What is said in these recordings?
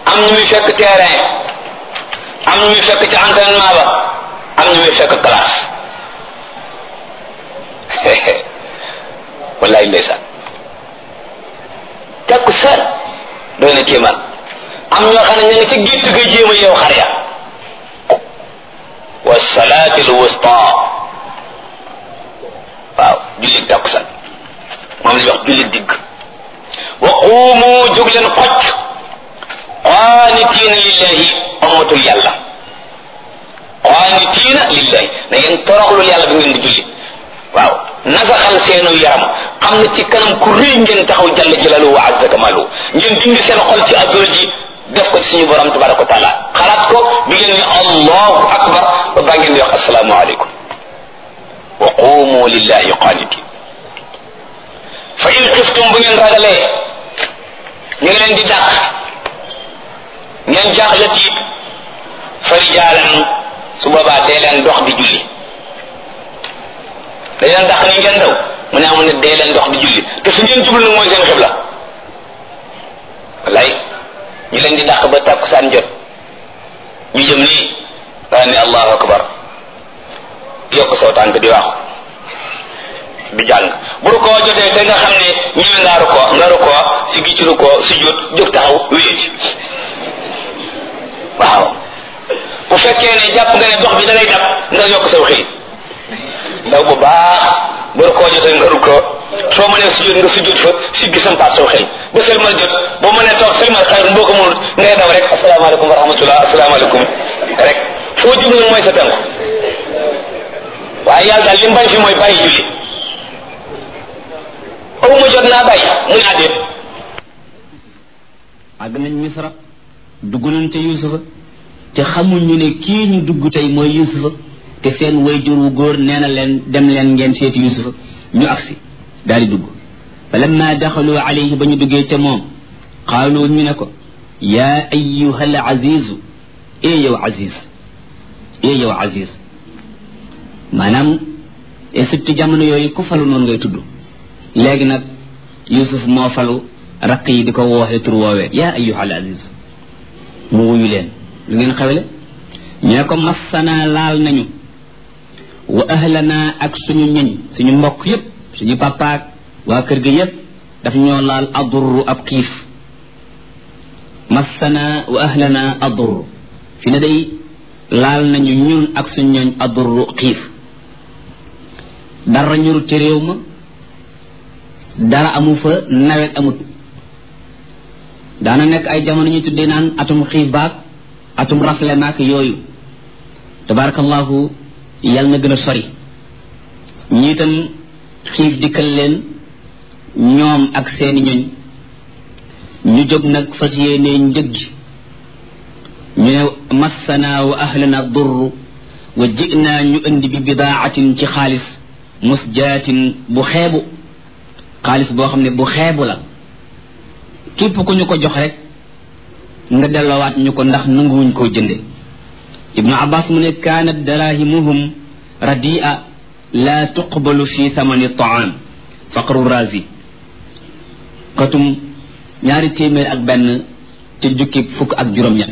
am ñu muy fekk terrain am ñu muy fekk ci entraînement ba am ñu muy fekk classe wallaay ndeysaan takku seen doy na kéemaan am ñoo xam ne ña nga ci gétt ga jéem a yow xar ya wa salaati l wusta waaw jullit takku seen moom la wax jullit digg wa quumu jóg leen xocc qaanitiina lillahi amatul yàlla qaanitiina lillahi na ngeen toroxlul yàlla bi ngeen di julli waaw nasaxal seenu yaram xam ne ci kanam ku rëy ngeen taxaw jalla jalalu wa azza kamalu ngeen dindi seen xol ci azol ji def ko ci suñu borom tabaraka wa taala xalaat ko bi ngeen ni allahu akbar ba baa ngeen di wax asalaamu aleykum wa qumu lillahi qaanitin fa in xiftum bu ngeen ragalee ñu ngi leen di dàq ngeen jaaxle tiit fa rijaalan su boobaa dee leen dox di julli dañ leen dàq ni ngeen daw mu ne amu ne dee leen dox di julli te fi ngeen jublu nag mooy seen xibla wallaay ñu leen di dàq ba tàkkusaan jot ñu jëm nii daa ne allahu akbar yokk saw tànk di waaxu di jàng bu ru koo jotee te nga xam ne ñëwe nga ru ko nga ru ko si gi ci ru ko si jot jóg taxaw wéet waaw bu fekkee ne jàpp nga ne dox bi da lay dab nga yokk saw xëy ndaw bu baax bu ru koo jotee nga ru ko soo mënee si jot nga si jot fa si gi sampaat saw xëy ba sëlmal jot boo mënee toog sëlmal xayr boo ko mënul ngay daw rek asalaamaaleykum wa rahmatullah asalaamaaleykum rek foo jub nag mooy sa tànk waaye yàlla daal li mu bañ fi mooy bàyyi julli aw ma jot naa bàyyi muy àddeet àgg nañ misra dugg nañ ca yusufa te xamuñu ne kii ñu dugg tey mooy yusufa te seen wayjur wu góor nee na leen dem leen ngeen seeti yusufa ñu agsi daal di dugg fa lamma daxalu alayhi ba ñu duggee ca moom qaalu ñu ne ko yaa ayuha al azizu e yow aziz e yow aziz maanaam Égypte jamono yooyu ku falu noonu ngay tudd léegi nag yusuf moo falu raq yi di ko wooxe tur woowee yaa ayuha al aziz mu wuyu leen lu ngeen xewle ñu ne ko massana laal nañu wa ahlana ak suñu ñëñ suñu mbokk yépp suñu papaak waa kër ga yépp daf ñoo laal adurru ab xiif massana wa ahlana adurru fi ne day laal nañu ñun ak suñu ñooñ adurru xiif dara ñurut ci réew ma dara amu fa nawet amut daana nekk ay jamono ñu tuddee naan atum xiif baag atum rafle maak yooyu tabarakallahu yàlla na gën a sori ñi itam xiif dikkal leen ñoom ak seeni ñoñ ñu jóg nag fas yéenee njëg gi ñu ne massana wa ahlana durru wa jinaa ñu indi bi bidaatin ci xaalis musjaatin bu xeebu xaalis boo xam ne bu xeebu la képp ku ñu ko jox rek nga delloowaat ñu ko ndax nanguwuñ koo jënde ibnu abbas mu ne kaanat darahimuhum radia la tuqbalu fi thamani taam faqru razi katum ñaari téeméer ak benn ci jukki fukk ak juróom-ñett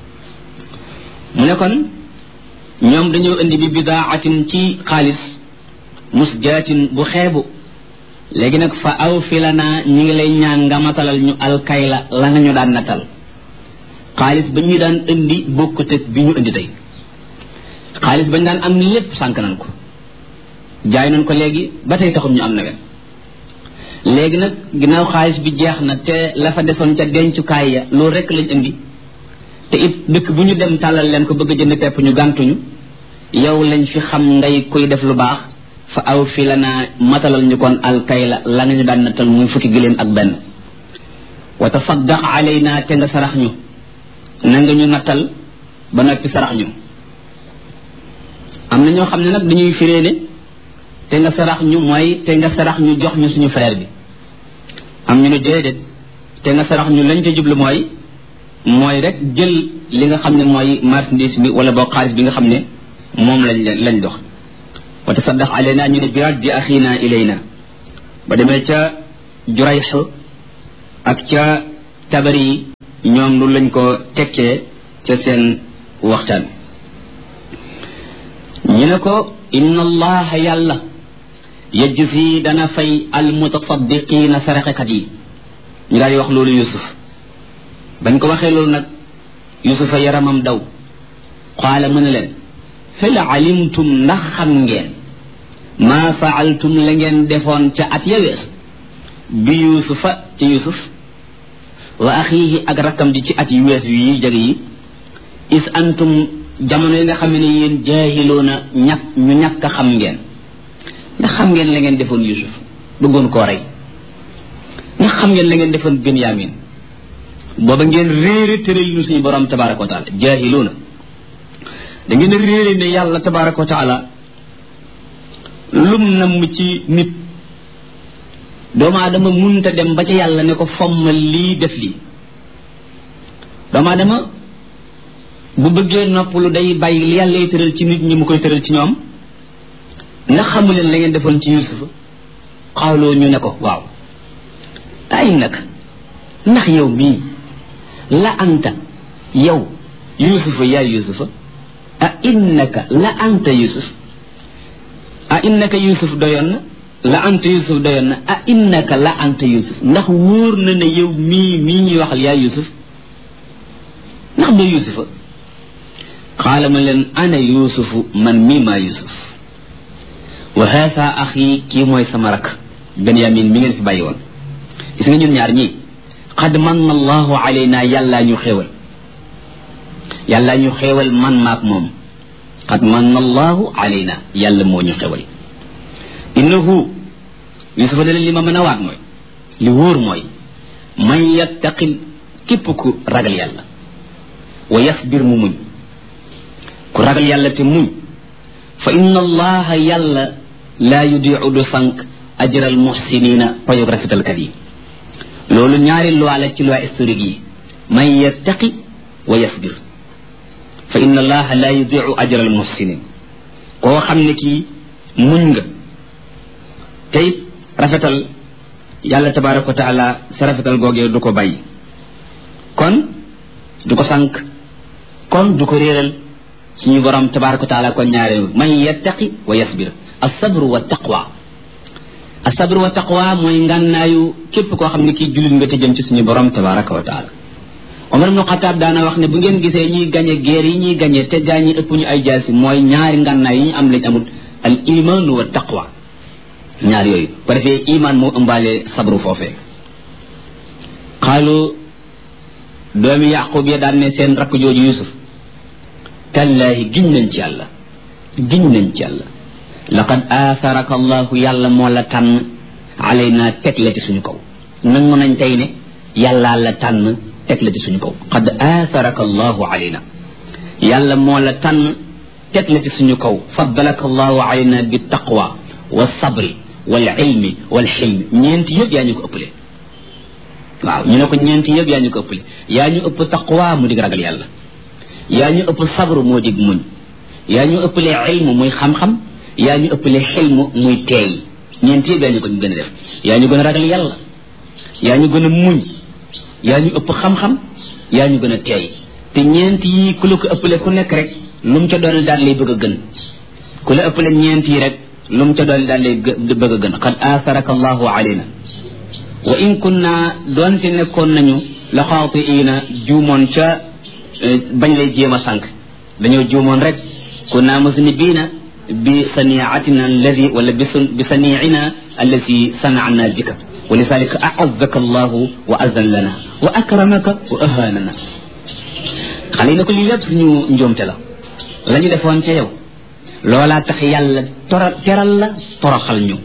mu ne kon ñoom dañoo indi bi bidaatin ci xaalis musjaatin bu xeebu léegi nag fa aw fi la naa ñi ngi lay ñaan nga matalal ñu alkayla la nga ñu daan natal xaalis ba ñu daan indi bokkut ak bi ñu indi tey xaalis ba ñu daan am lépp sànk nañ ko jaay nañ ko léegi ba tey taxum ñu am nawet léegi nag ginnaaw xaalis bi jeex na te la fa desoon ca dencukaay ya loolu rek lañ indi te it dëkk bu ñu dem tàllal leen ko bëgg a jënd pepp ñu gàntuñu yow lañ fi xam ngay koy def lu baax fa aw fi la naa matalal ñu kon alkayla la nga ñu daan nattal muy fukki giléem ak benn wa tasaddaq alayna te nga sarax ñu na nga ñu nattal ba noppi sarax ñu am na ñoo xam ne nag dañuy firee ne te nga sarax ñu mooy te nga sarax ñu jox ñu suñu frère bi am ñu ne déedéet te nga sarax ñu lañ ca jublu mooy mooy rek jël li nga xam ne mooy marchandise bi wala boo xaalis bi nga xam ne moom lañ lañ dox wa tasaddaq alayna ñu ne bi raddi axina ilayna ba demee ca jurayx ak ca tabari ñoom lu lañ ko tekkee ca seen waxtaan ñu ne ko inna allaha yàlla yajzi dana fay al mutasaddiqina saraxekat yi ñu daal di wax loolu yusuf bañ ko waxee loolu nag yusufa yaramam daw qaala mu ne leen hal alimtum ndax xam ngeen maa faaltum la ngeen defoon ca at ya wees bi yusufa ci yusuf wa axiihi ak rakkam ji ci at yu wees yi jag yi is antum jamono yi nga xam ne yéen jaahiloona ñàkk ñu ñàkk a xam ngeen ndax xam ngeen la ngeen defoon yusuf bëggoon koo rey ndax xam ngeen la ngeen defoon benyamin booba ngeen réere tëral nu suñu borom tabaraka wa taala jaahiloona da ngeen a réere ne yàlla tabaraka wa taala lum namm ci nit doomu aadama munta dem ba ca yàlla ne ko fommal lii def lii doomu aadama bu bëggee noppalu day bàyyi li yàlla lay tëral ci nit ñi mu koy tëral ci ñoom ndax xamu leen la ngeen defoon ci yusufa xawloo ñu ne ko waaw ay nag ndax yow mii la anta yow yusufa yaay yusufa a innaka la anta yusuf a innaka yusuf doyoon na la anta yusuf doyoon na a innaka la anta yusuf ndax wóor na ne yow mii mii ñuy waxal yaay yusuf ndax doo yusufa qaala ma leen ana yusufu man mii maa yusuf wa haasa axi kii mooy sama rak benyamin mi ngeen fi bàyyi woon gis nga ñun ñaar ñii qad manna allahu alayna yàllaa ñu xéewal yàllaa ñu xéewal man maak moom qad manna allahu alayna yàlla moo ñu xéewal innahu yusufa ne leen li ma mën a waat mooy li wóor mooy man yattaqil képp ku ragal yàlla wa yasbir mu muñ ku ragal yàlla te muñ fa inna allaha yàlla laa yudiu du sànq ajral muhsinina payog rafetalkat yi loolu ñaari loi la ci loi historique yi man yattaqi wa yasbir fa inna allaha laa yudiu ajral muhsinin koo xam ne kii muñ nga tey rafetal yàlla tabaraka wa taala sa rafetal googee du ko bàyyi kon du ko sànq kon du ko réeral suñu borom tabaraka wa taala kon ñaare man yattaqi wa yasbir asabru wa taqwa asabru wa taqwa mooy ngànnaayu képp koo xam ne kii jullit nga te jëm ci suñu borom tabaraka wa taala Omar ibnu Xataab daana wax ne bu ngeen gisee ñuy gañe guerre yi ñuy gañe te gaa ñi ëpp ñu ay jaasi mooy ñaari ngànnaay yi ñu am lañ amul al iman wa taqwa ñaar yooyu ko defee iman moo ëmbaale sabru foofee xaalu doomi yaqub ya daan ne seen rakk jooju yusuf tallaahi giñ nañ ci yàlla giñ nañ ci yàlla laqad aatharaka allahu yàlla moo la tànn alayna teg la ci suñu kaw nangu nañ tey ne yàllaa la tànn teg la ci suñu kaw qad aatharaka allahu alayna yàlla moo la tànn teg la ci suñu kaw faddalaka allahu alayna bi taqwa wa sabri wal ilmi wal xilmi ñeenti yëpp yaa ñu ko ëppale waaw ñu ne ko ñeenti yëpp yaa ñu ko ëppale yaa ñu ëpp taqwa mu dig ragal yàlla yaa ñu ëpp sabru moo dig muñ yaa ñu ëppale ilmu muy xam-xam yaa ñu ëppale xilmu muy teey ñeenti yëpp yaa ñu ko gën a def yaa ñu gën a ragal yàlla yaa ñu gën a muñ yaa ñu ëpp xam-xam yaa ñu gën a teey te ñeenti yi ku la ko ëppale ku nekk rek lu mu ca doon daal lay bëgg a gën ku la ëppale ñeenti yi rek lu mu ca doon daal lay bëgg a gën qad aatharaka allahu alayna wa in kunna doonte nekkoon nañu la xaatiina juumoon ca bañ lay jéem a sànq dañoo juumoon rek kunna musnibiina bi saniatina alladi wala bi saniina alladi sanana bika wa lidalika aazaka allahu wa azan lana wa akramaka wa ahanana xale yi ne ko lii lépp suñu njuumte la la ñu defoon ca yow loolaa tax yàlla tora teral la toroxal ñu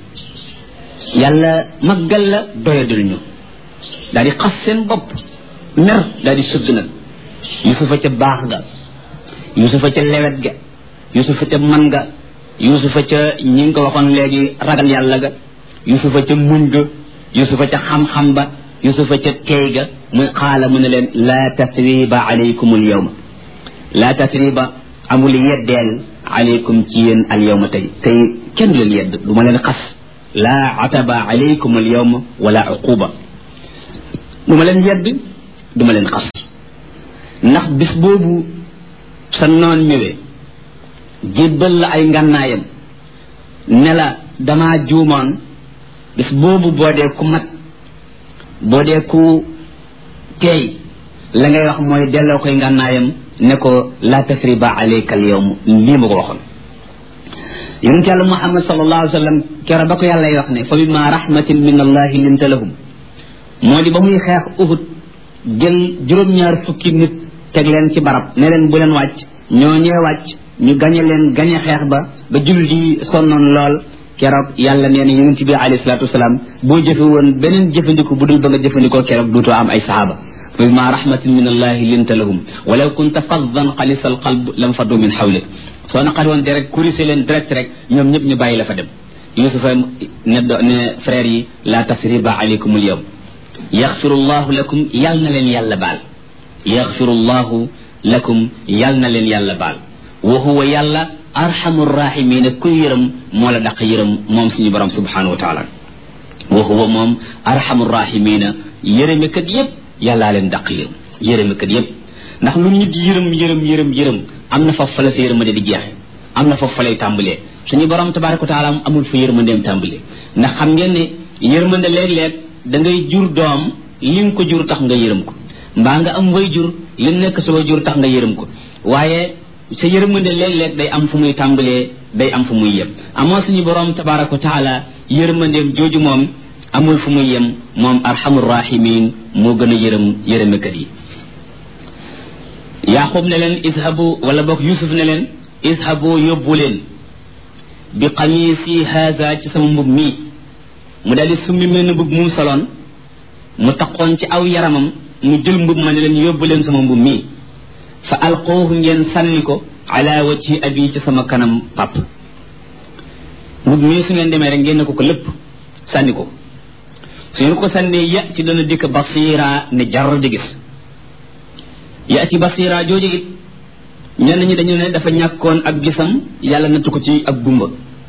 yàlla maggal la doyadul ñu daal di xas seen bopp mer daal di sëgg nag yusufa ca baax ga yusufa ca lewet ga yusufa ca man ga yusufa ca ñi ngi ko waxoon léegi ragal yàlla ga yusufa ca muñ ga yusufa ca xam-xam ba yusufa ca teey ga muy xaala mu ne leen laa tasriba alaykum al yawma laa tasriba amul yeddeel alaykum ci yéen al yawma tey tey kenn du leen yedd du ma leen xas laa ataba alaykum al yawma wala uquba du ma leen yedd du ma leen xas ndax bis boobu sa noon ñëwee jébbal la ay ngànnaayam ne la damaa juumoon bis boobu boo dee ku mat boo dee ku teey la ngay wax mooy delloo koy ngànnaayam ne ko la tasriba alayka al yawm lii ma ko waxoon yonent yàlla muhammad sallallahu alayhi wa sallam kero ba ko yàlla wax ne fa bima rahmatin min allahi linta lahum moo di ba muy xeex uhud jël juróom-ñaar fukki nit teg leen ci barab ne leen bu leen wàcc ñoo ñee wàcc ñu gañe leen gañe xeex ba ba jullit yi sonnoon lool keroog yàlla nee na yonent bi alayhi salaatu wasalaam boo jëfe woon beneen jëfandiku bu dul ba nga jëfandikoo keroog duutoo am ay sahaaba fa bima rahmatin min allahi linta lahum walaw kunta faddan xalisa al qalb lam faddu min xawlik soo naqari woon direct kurise leen direct rek ñoom ñëpp ñu bàyyi la fa dem yusufa ne do ne frère yi la tasriba alaykum al yawm yaxfiru llahu lakum yal na leen yàlla baal yaxfiru llahu lakum yal na leen yàlla baal wa huwa yàlla arhamu rahimina kuy yërëm moo la daq yërëm moom suñu borom subhanahu wa taala wa huwa moom arhamu rahimina yërëmekat yépp yàllaa leen daq yërëm yërëmekat yépp ndax lu nit yërëm yërëm yërëm yërëm am na foofu fa la sa yërmande di jeexe am na foofu fa lay tàmbalee suñu borom tabaraka wa taala amul fa yërmandeem tàmbalee ndax xam ngeen ne yërmande léeg-léeg da ngay jur doom li nga ko jur tax nga yërëm ko mbaa nga am way jur li nekk sa way jur tax nga yërëm ko waaye sa yërmande léeg-léeg day am fu muy tàmbalee day am fu muy yem amoo suñu borom tabaraka wa taala yërmandeem jooju moom amul fu muy yem moom arhamur rahimin moo gën a yërëm yërëmekat yi yaqub ne leen ishabu wala boog yusuf ne leen ishabu yóbbu leen bi qamisi haza ci sama mbub mii mu daal di summi mel ni mbub mu soloon mu taqoon ci aw yaramam mu jël mbub ma ne leen yóbbu leen sama mbub mii fa alqoohu ngeen sànni ko ala wajhi abi ci sama kanam pap mbub mii su ngeen demee rek ngeen ne ko ko lépp sànni ko su ngeen ko sànnee ya ci dana dikk basira ne jar di gis ya ci basira jooju it ñenn ñi dañu ne dafa ñàkkoon ak gisam yàlla nattu ko ci ak gumba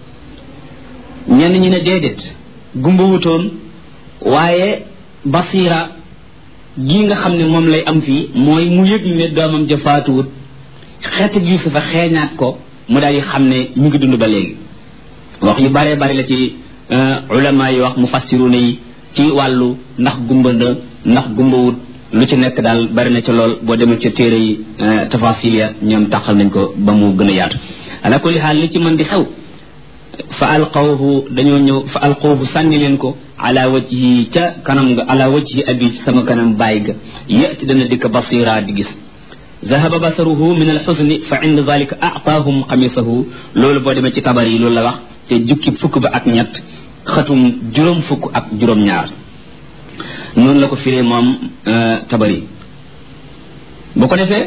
ñenn ñi ne déedéet gumba wutoon waaye basira gi nga xam ne moom lay am fii mooy mu yëg ne doomam ja faatuwut xeetu yusufa xeeñaat ko mu daal di xam ne ñu ngi dund ba léegi wax yu bare bari la ci ulama yi wax mu fassiruna yi ci wàllu ndax gumba na ndax gumba wut lu ci nekk daal bari na ci lool boo demee ci téere yi tafasil ya ñoom tàqal nañ ko ba mu gën a yaatu ala kulli xaal li ci mën di xew fa alqawhu dañoo ñëw fa alqawhu sànni leen ko ala wajhi ca kanam nga ala wajhi abi ci sama kanam bàyyi ga yati dana dikk basira di gis ذهب بصره من الحزن فعند ذلك أعطاهم قميصه لول بو ديما ci tabar yi loolu la wax te jukki fukk ba ak ñett xatum juróom fukk ak juróom ñaar noonu la ko firee moom tabari bu ko defee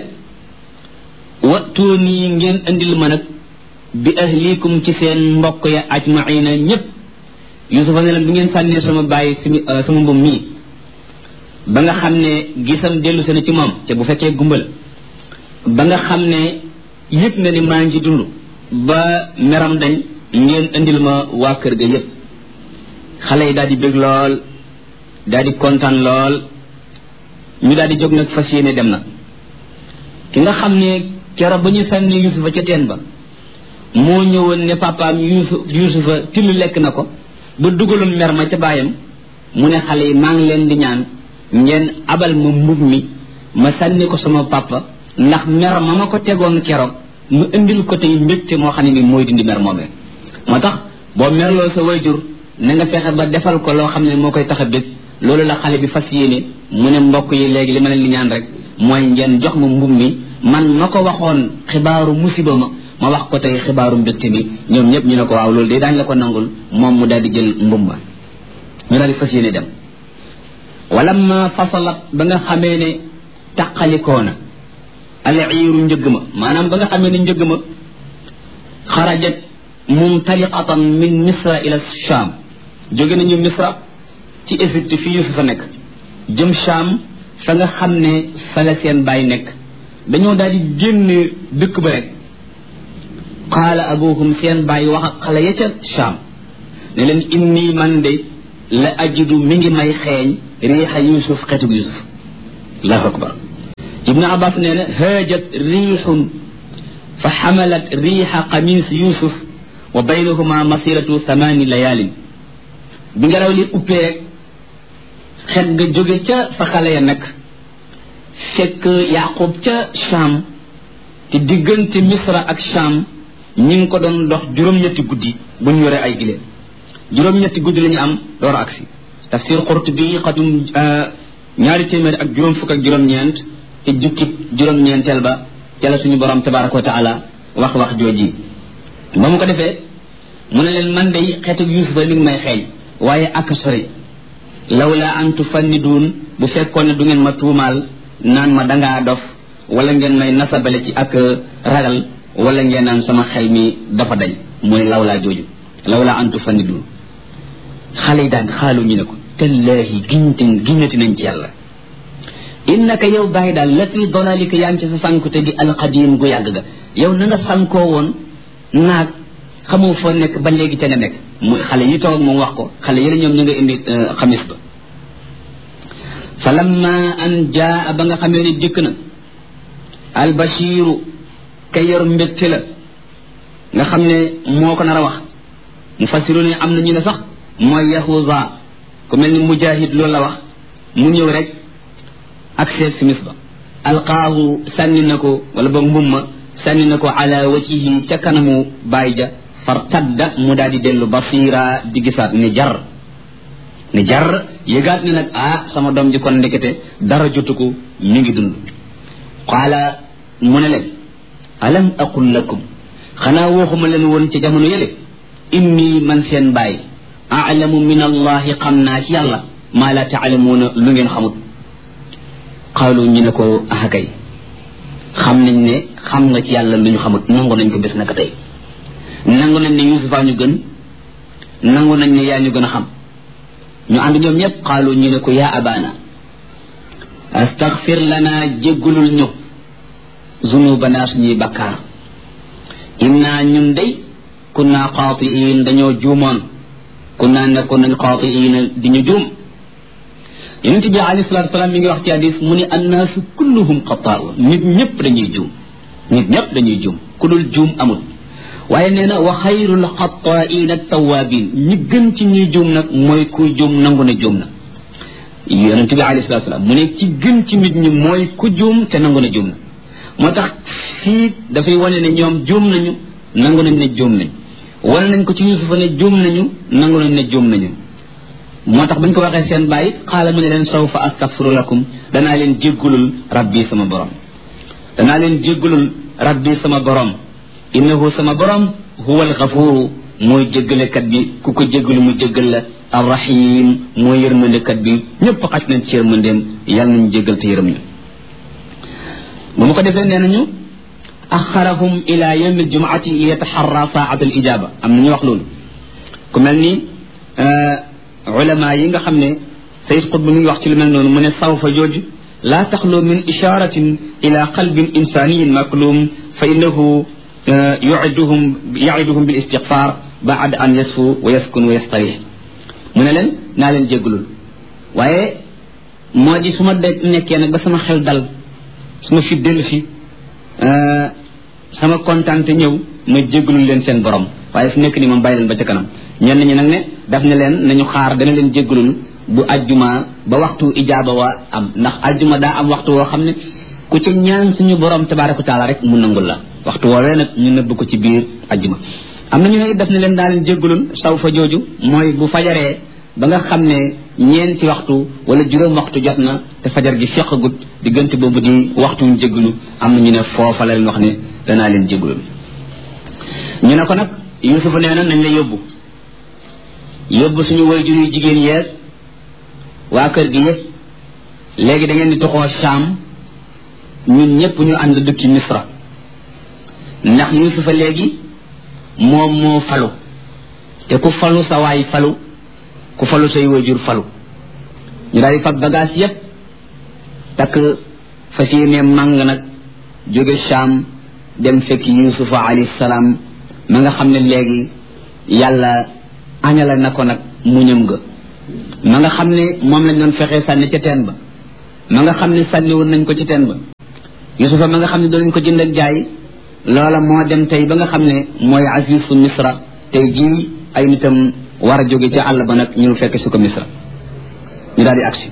wattuuni ngeen andil ma nag bi ahlikum ci seen mbokk ya ajmaina ñëpp yusufa ne leen bi ngeen sànnee sama bàyyi simi sama mbum mii ba nga xam ne gisam dellu seen ci moom te bu fekkee gumbal ba nga xam ne yëg na ni maa ngi dund ba meram dañ ngeen andil ma waa kër ga yëpp xale yi daal di bég lool daal di kontaan lool ñu daal di jóg nag fas yéene dem na ki nga xam ne keroog ba ñu sànni yusufa ca teen ba moo ñëwoon ne papaam yusuf yusufa till lekk na ko ba dugaloon mer ma ca baayam mu ne xale yi maa ngi leen di ñaan ngeen abal ma mbub mi ma sànni ko sama papa ndax mer ma ma ko tegoon keroog mu indil ko tey mbégte moo xam ne ni mooy dindi mer moomee moo tax boo merloo sa wayjur na nga fexe ba defal ko loo xam ne moo koy tax a bég loolu la xale bi fas yéene mu ne mbokk yi léegi li ma leen di ñaan rek mooy ngeen jox ma mbub mi man ma ko waxoon xibaaru musiba ma ma wax ko tey xibaaru mbégte mi ñoom ñëpp ñu ne ko waaw loolu de daañu la ko nangul moom mu daal di jël mbub ma ñu daal di fas yéene dem wala ma fasalat ba nga xamee ne taqalikoo na al iiru njëgg ma maanaam ba nga xamee ne njëgg ma xarajat mumtaliqatan min misra ila sham jóge nañu misra ci égypte fi yusufa nekk jëm sham fa nga xam ne fa la seen baay nekk dañoo daal di génn dëkk ba rek qaala abuhum seen baay wax ak xale ya ca sham ne leen inni man de la ajidu mi ngi may xeeñ riixa yusuf xetug yusuf allahu akbar ibnu abbas nee na haajat riixun fa xamalat riixa qamis yusuf wa baynahuma masiratu thamani layaalin bi ngelaw li uppee rek xet nga jóge ca fa xale ya nekk fekk yaqub ca cham te diggante misra ak cham ñi ngi ko doon dox juróom-ñetti guddi bu ñu yore ay gileem juróom-ñetti guddi la ñu am door agsi tafsir qurtubi xatum ñaari téeméer ak juróom fukk ak juróom-ñeent te jukki juróom-ñeenteel ba ca la suñu borom tabaraka wa taala wax wax jooji ba mu ko defee mu ne leen man day xeetu yusufa li ngi may xeeñ waaye ak sori lawla an tufanniduun bu fekkoon ne du ngeen ma tuumaal naan ma dangaa dof wala ngeen may nasabale ci ak ragal wala ngeen naan sama xel mi dafa dañ mooy lawlaa jooju lawla an tufanniduun xale yi daan xaalu ñu ne ko tallaahi giñte giñati nañ ci yàlla innaka yow bàyyi daal la fi dolalika yaa ngi ci sa sànkute di alqadim gu yàgg ga yow na nga sànkoo woon naag xamoo foo nekk ba léegi ca nga nekk mu xale yi toog moom wax ko xale yi la ñoom ñu nga indi xamis ba fa lamma an jaa ba nga xamee ni dikk na albashiru ka yor mbégte la nga xam ne moo ko nar a wax mu fasiru ne am na ñu ne sax mooy yahuza ku mel ni mujahid loolu la wax mu ñëw rek ak seet simis ba alqaahu sànni na ko wala boog mbumma sànni na ko ala wajihi ca kanamu baay ja far tadda mu daal di dellu basira di gisaat ni jar ni jar yëgaat ne nag ah sama doom ji kon ndekete dara jotu ko mi ngi dund qaala mu ne leen alam aqul lakum xanaa waxuma leen woon ca jamono yële inni man seen baay aalamu min allahi xam naa ci yàlla maa la taalamuuna lu ngeen xamut xaalu ñu ne ko ah kay xam nañ ne xam nga ci yàlla lu ñu xamut nangu nañ ko bés naka tey nangu nañ ne yusufa ñu gën nangu nañ ne yaa ñu gën a xam ñu ànd ñoom ñëpp xaalu ñu ne ko yaa abana astaghfir lana jéggulul ñu zunubana suñuy bakkaar inna ñun day kunna xaatiin dañoo juumoon kunna nekkoon nañ xaatiin di ñu juum yonente bi alayhi salatu wasalaam mi ngi wax ci hadis mu ne annaasu kulluhum xataa'un nit ñëpp dañuy juum nit ñëpp dañuy juum ku dul juum amul waaye nee na wa xayrul xataa'iin at-tawaabiin ñi gën ci ñuy juum nag mooy kuy juum nangu ne juum na yonente bi alayhi salatu wasalaam mu ne ci gën ci nit ñi mooy ku juum te nangu ne juum na moo tax fii dafay wane ne ñoom juum nañu nangu nañ ne juum nañ wane nañ ko ci yusufa ne juum nañu nangu nañ ne juum nañu moo tax bañ ko waxee seen bàyyi xaala mu ne leen sawfa astaghfiru lakum danaa leen jéggulul rabbi sama borom danaa leen jéggulul rabbi sama borom innahu sama borom huwa alxafuru mooy jéggalekat bi ku ko jéggalu mu jéggal la arrahim mooy yërmandekat bi ñëpp xaj nañ ci yërmandeem yàlla nañu jéggal te yërëm ñu bu mu ko defee nee nañu axarahum ila yawmi aljumaati yataxarra saat al ijaba am nañu wax loolu ku mel ni ulama yi nga xam ne sayid qutb mi ngi wax ci lu mel noonu mu ne sawfa jooju laa taxlu min isharatin ila qalbin insaniyin maklum fa innahu yuiduhum yaiduhum bil istighfar baad an yasfu wa yaskun wa yastarih mu ne leen naa leen jéggulul waaye moo di su ma de nekkee nag ba sama xel dal su ma fi dellu si sama kontaante ñëw ma jéggulul leen seen borom waaye fu nekk ni moom bàyyi leen ba ca kanam ñenn ñi nag ne daf ne leen nañu xaar dana leen jéggalul bu ajjuma ba waxtu ijaaba wa am ndax ajjuma daa am waxtu woo xam ne ku ca ñaan suñu borom tabaraka taala rek mu nangul la waxtu woowee nag ñu nëbb ko ci biir ajjuma am na ñu ne daf ne leen daa leen jéggalul saw fa jooju mooy bu fajaree ba nga xam ne ñeenti waxtu wala juróom waxtu jot na te fajar gi feqagut diggante boobu di waxtu ñu jéggalu am na ñu ne foofa la leen wax ne danaa leen jéggalul ñu ne ko nag yusufa nee na nañ la yóbbu yóbbu suñu wayjur yu jigéen yeeg waa kër gi yëpp léegi da ngeen di toxoo Saam ñun ñëpp ñu ànd dëkki Misra ndax yusufa léegi moom moo falu te ku falu sa waay falu ku falu say wayjur falu ñu daal di fab bagage yëpp takk fas yéene màng nag jóge Saam dem fekk yusufa alayhi salaam ma nga xam ne léegi yàlla añala na ko nag muñam ga ma nga xam ne moom lañ doon fexee sànni ca teen ba ma nga xam ne sànni woon nañ ko ci teen ba yusufa ma nga xam ne doo leen ko jënd ak jaay loola moo dem tey ba nga xam ne mooy azizu misra tey jii ay nitam war a jóge ci àll ba nag ñu fekk si ko misra ñu daal di agsi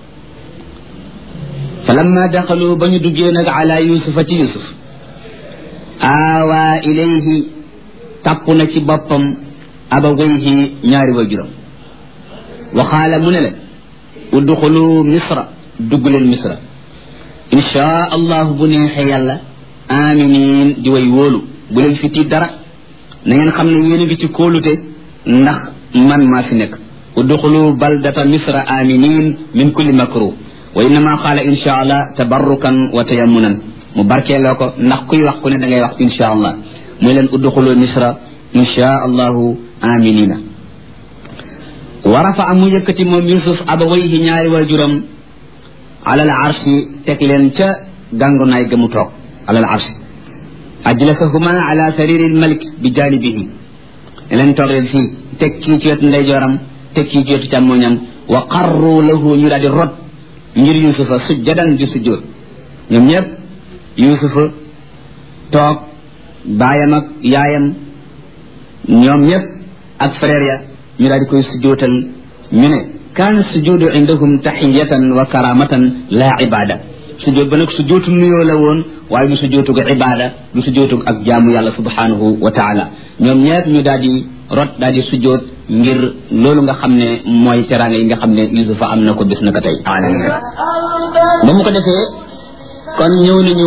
fa lamma daxalu ba ñu duggee nag ala yusufa ci yusuf aawaa ilayhi tàpp na ci boppam abawayhi ñaari waajuram wa qaala mu ne leen udxulu misra dugg leen misra inchaa allahu bu neexee yàlla aminin di way wóolu bu leen fi tiit dara na ngeen xam ne yéen a ngi ci kóolute ndax man maa fi nekk udxulu baldata misra aminin min kulli makruh wa innama qaala insha allah tabarrukan wa tayammunan mu barkeeloo ko ndax kuy wax ku ne da ngay wax insha allah muy leen udxulu misra insha allahu aminina wa rafa mu yëkkati moom yusuf abawayhi ñaari waajuram alal arshi teg leen ca gàngunaay ga mu toog alal arshi ajlasahuma ala sariri lmalik bi janibihi ne leen toog leen fii teg kii ci wetu ndeyjooram teg kii ci wetu càmmoñam wa qarru lahu ñu daal di rot ngir yusufa sujjadan di sujjóot ñoom ñëpp yusufa toog baayam ak yaayam ñoom ñëpp ak frère ya ñu daal di koy sujjootal ñu ne kaana sujudu indahum taxiyatan wa karamatan la ibada sujjoot ba nag sujjootu nuyoo la woon waaye du sujjootug ibada du sujjootug ak jaamu yàlla subhanahu wa taala ñoom ñëpp ñu daal di rot daal di sujjoot ngir loolu nga xam ne mooy teraanga yi nga xam ne yusufa am na ko bis na ko tey alamin ba mu ko defee kon ñëw nañu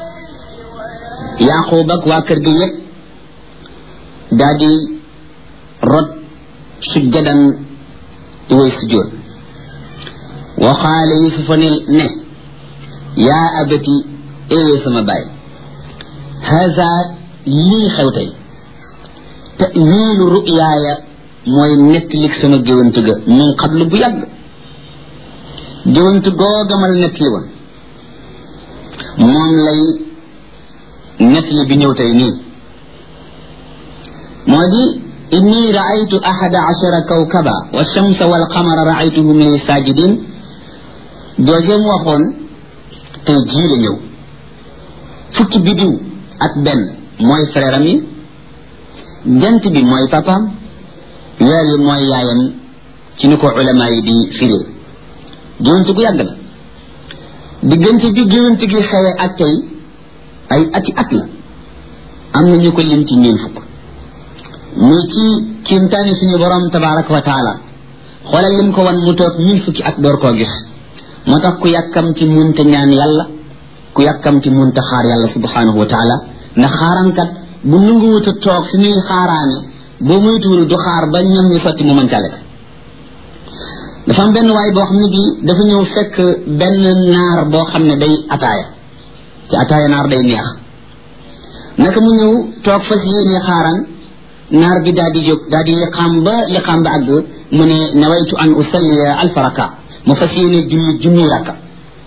yaqub ak waa kër gi yëpp daal di rot sujjadan di way sujjoot wa qaala yusufa ne ne yaa abati éyee sama baay haza lii xew tey tawiilu ruyaaya mooy nettalik sama géwant ga min qablu bu yàgg géwant googamal nettali woon moom lay nettali bi ñëw tey nii moo di inni raaytu ahada ashara kawkaba wa shamsa wal qamara raaytuhum li sajidin joojeem waxoon tey jii la ñëw fukki bidiw ak benn mooy frère am yi jant bi mooy papaam weer yi mooy yaayam ci ni ko ulama yi di firee géwante gu yàgg la diggante bi géwante gi xewe ak tey ay ati at la am na ñu ko lim ci ñeen fukk muy ci kiimtaani suñu borom tabaraka wa taala xoolal lim ko wan mu toog mille fukki at door koo gis moo tax ku yàkkam ci munta ñaan yàlla ku yàkkam ci munta xaar yàlla subhanahu wa taala ndax xaarankat bu nanguwut a toog fi muy xaaraane boo moytuwul du xaar ba ñam ñu sotti mu mën cale dafa am benn waay boo xam ne bii dafa ñëw fekk benn naar boo xam ne day ataaya ci ataaya naar day neex naka mu ñëw toog fas yéene xaaran naar bi daal di jóg daal di liqaam ba liqaam ba àgg mu ne nawaytu an usalliya alfa raka mu fas yéene julli junni rakka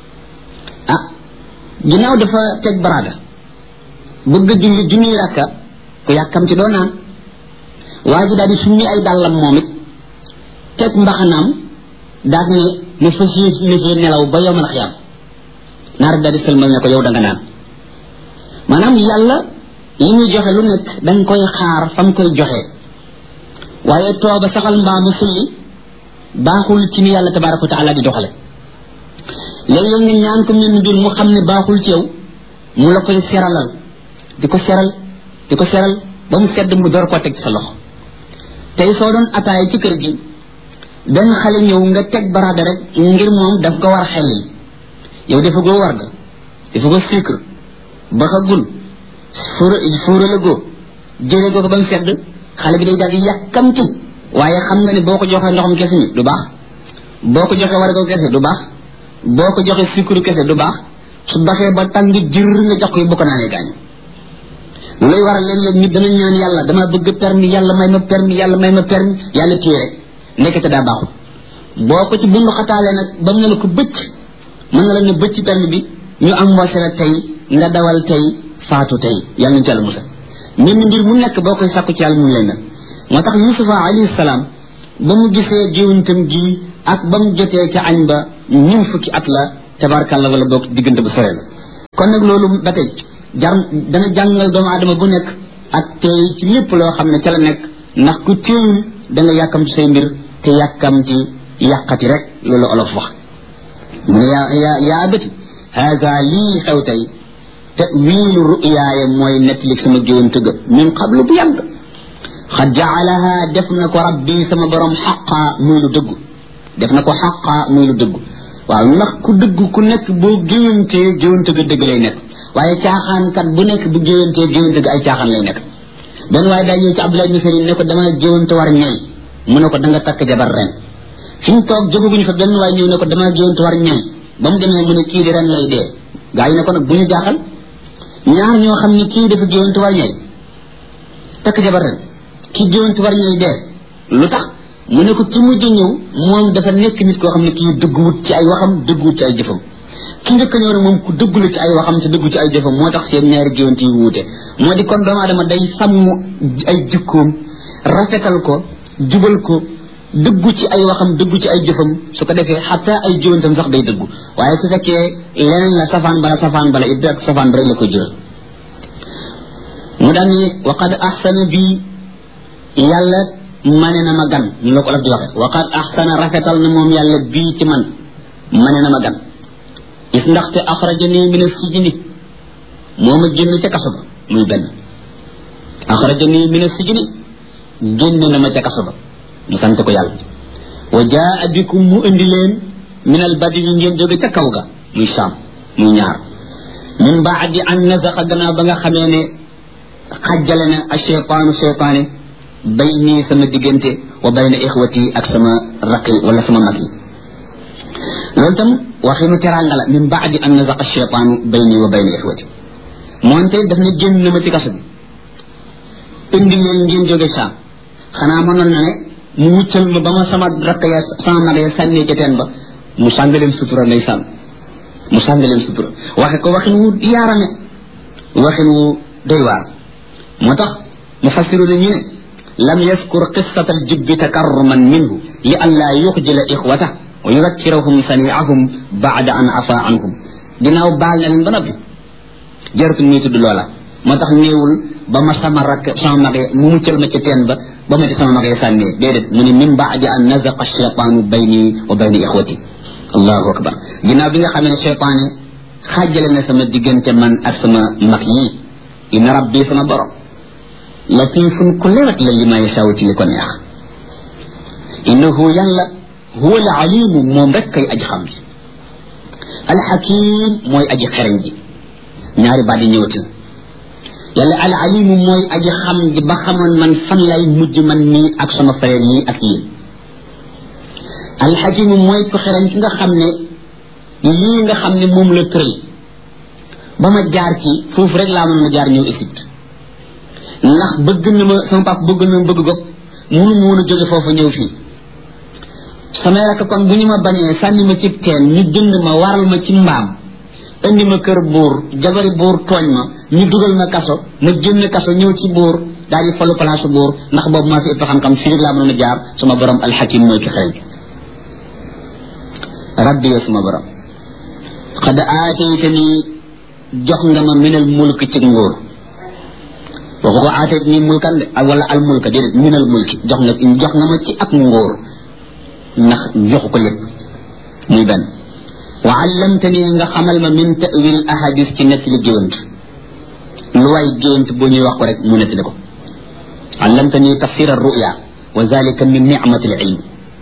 ah ginnaaw dafa teg baraada bëgg julli junni rakka ku yàkkam ci doo naan waa ji daal di summi ay dàllam moom it teg mbaxanaam daal ne mu fas yéene nelaw ba yowmal xiyaam naar daal di sëlmal ne ko yow da nga naan maanaam yàlla li muy joxe lu nekk danga koy xaar fa mu koy joxe waaye tooba saxal mbaamu sulli baaxul ci ni yàlla tabaraka wa taala di doxale léeg-léeg nga ñaan ko mel ni mbir mu xam ne baaxul ci yow mu la koy seralal di ko seral di ko seral ba mu sedd mu door ko teg ci sa loxo tey soo doon ataay ci kër gi benn xale ñëw nga teg baraada rek ngir moom daf ko war xel yi yow dafa goo war ga dafa ko sucre baxagul fuura fuura la goo jëlee goo ko ba mu sedd xale bi day daal di yàkkamti waaye xam nga ne boo ko joxee ndoxam kese mi du baax boo ko joxee war ko kese du baax boo ko joxee sucre kese du baax su baxee ba tàng jër nga jox ko bu ko naanee gaañ looy waral léeg-léeg nit dana ñaan yàlla dama bëgg permis yàlla may ma permis yàlla may ma permis yàlla téye rek nekkate daa baaxul boo ko ci bundu xataalee nag ba mu ne la ko bëcc mën na la ne bëcc permis bi ñu am mboose la tey nga dawal tey faatu tey yàlla ñu ci yàlla musal mbenn mbir mu nekk boo koy sàkku ci yàlla mu lay mel moo tax yusufa alayhi salaam ba mu gisee géwantam gi ak ba mu jotee ca añ ba ñun fukki at la tabarkàlla wala boog diggante bu sore la kon nag loolu ba tey jar dana jàngal doomu aadama bu nekk ak tey ci lépp loo xam ne ca la nekk ndax ku teeyul da nga yàkkam ci say mbir te yàkkam ci yàqati rek loolu olof wax mu ne yaa yaa yaa abati haada lii xew tey tawilu ruyaaya mooy nettali sama géwante ga min qablu bu yàgg xad jaalaha def na ko rabbi sama borom xaqa muy lu dëggu def na ko xaqa muy lu dëggu waaw ndax ku dëgg ku nekk boo géwantee géwante ga dëgg lay nekk waaye caaxaankat bu nekk bu géwantee géwante ga ay caaxaan lay nekk benn waaye daa ñëw ci Abdoulaye ibn Salim ne ko dama géwante war ñay mu ne ko da nga takk jabar ren fi mu toog jógaguñu fa benn waaye ñëw ne ko dama géwante war ñay ba mu demee mu ne kii di ren lay dee gaa yi ne ko nag bu ñu jaaxal ñaar ñoo xam ne kii dafa géwante war ñay takk jabar ren kii géwante war ñay dee lu tax mu ne ko ci mujj ñëw moom dafa nekk nit koo xam ne kii dëgguwut ci ay waxam dëgguwut ci ay jëfam ki njëkk ñëw ne moom ku dëggu la ci ay waxam te dëggu ci ay jëfam moo tax seen ñaari géwante yi wuute moo di kon doomu aadama day sàmm ay jikkoom rafetal ko jubal ko dëggu ci ay waxam dëggu ci ay jëfam su ko defee xataa ay géwantam sax day dëggu waaye su fekkee leneen la safaan bala safaan bala it ak safaan ba rek la ko jural mu daan ni waqad ahsana bi yàlla mane na ma gan ñu la ko def di waxe waqad ahsana rafetal na moom yàlla bii ci man mane na ma gan is ndaxte axrajani min as-sijni moo ma génn ca kaso ba muy benn axrajani min as-sijni génn na ma ca kaso ba ñu sant ko yàlla wa jaa bikum mu indi leen min al badi yi ngeen jóge ca kaw ga muy saam muy ñaar min baadi an nazaqa gannaaw ba nga xamee ne xajjale na a cheytaanu cheytaane bay nii sama diggante wa bayna ixwati ak sama raqi wala sama mag yi loolu tam waxinu teranga la min baadi an nazaqa cheytaanu bayni wa bayna ixwati moonte daf ne génn na ma ci kaso bi indi leen ngeen jóge saam xanaa mënoon na ne mu wuccal ma ba ma sama rakk ya sama mag ya sànnee ca teen ba mu sàng leen sutura nday sànn mu sàng leen sutura waxe ko waxin wu yaarame waxin wu doy waar moo tax mu fassiru na ñu ne lam yaskur qissata aljubbi takarruman minhu li an laa yuxjila ixwata wa yudakkirahum saniahum baada an afa anhum ginnaaw baal na leen ba noppi jaratul muy tudd loola moo tax néewul ba ma sama rakk sama mag mu muccal ma ca teen ba ba ma ci sama mag sànnee déedéet mu ne min baadi an nazaqa cheytaanu bayni wa bayni ixwati allahu akbar ginnaaw bi nga xamee ne cheytaane xaajale na sama diggante man ak sama mag yii inna rabbi sama borom latifun ku lewet la li ma yasaw ci li ko neex innahu yàlla huwa al alimu moom rek kay aji xam ji alxakim mooy aji xereñ ji ñaari baat yi ñëwati na yàlla al alimu mooy aji xam ji ba xamoon man fan lay mujj man nii ak sama frère yi ak yéen alxakimu mooy ko xereñ ki nga xam ne lii nga xam ne moom la tëral ba ma jaar ci foofu rek laa mën a jaar ñëw Égypte ndax bëgg na ma sama papa bëgg na ma bëgg gopp munu mu woon a jóge foofu ñëw fii samay rakk kon bu ñu ma bañee sànni ma ci teen ñu jënd ma waral ma ci mbaam indi ma kër buur jabari buur tooñ ma ñu dugal ma kaso ma génn kaso ñëw ci buur daal di falu place buur ndax boobu maa fi ëpp xam-xam fii rek laa mënoon a jaar sama borom alxakim mooy ki xereñ rabbi yow sama borom xad aataytani jox nga ma minal mulk ci nguur waxu ko aatayt ni mulkan de ak wala al mulka déedéet minal mulki jox nga jox nga ma ci ak nguur ndax joxu ko lépp muy benn wa allamtani nga xamal ma min tawil ahadis ci nekk li géwant lu waay géwant boo ñuy wax ko rek mu nettali ko allamtani tafsir arruya wa zalika min nicmati alilm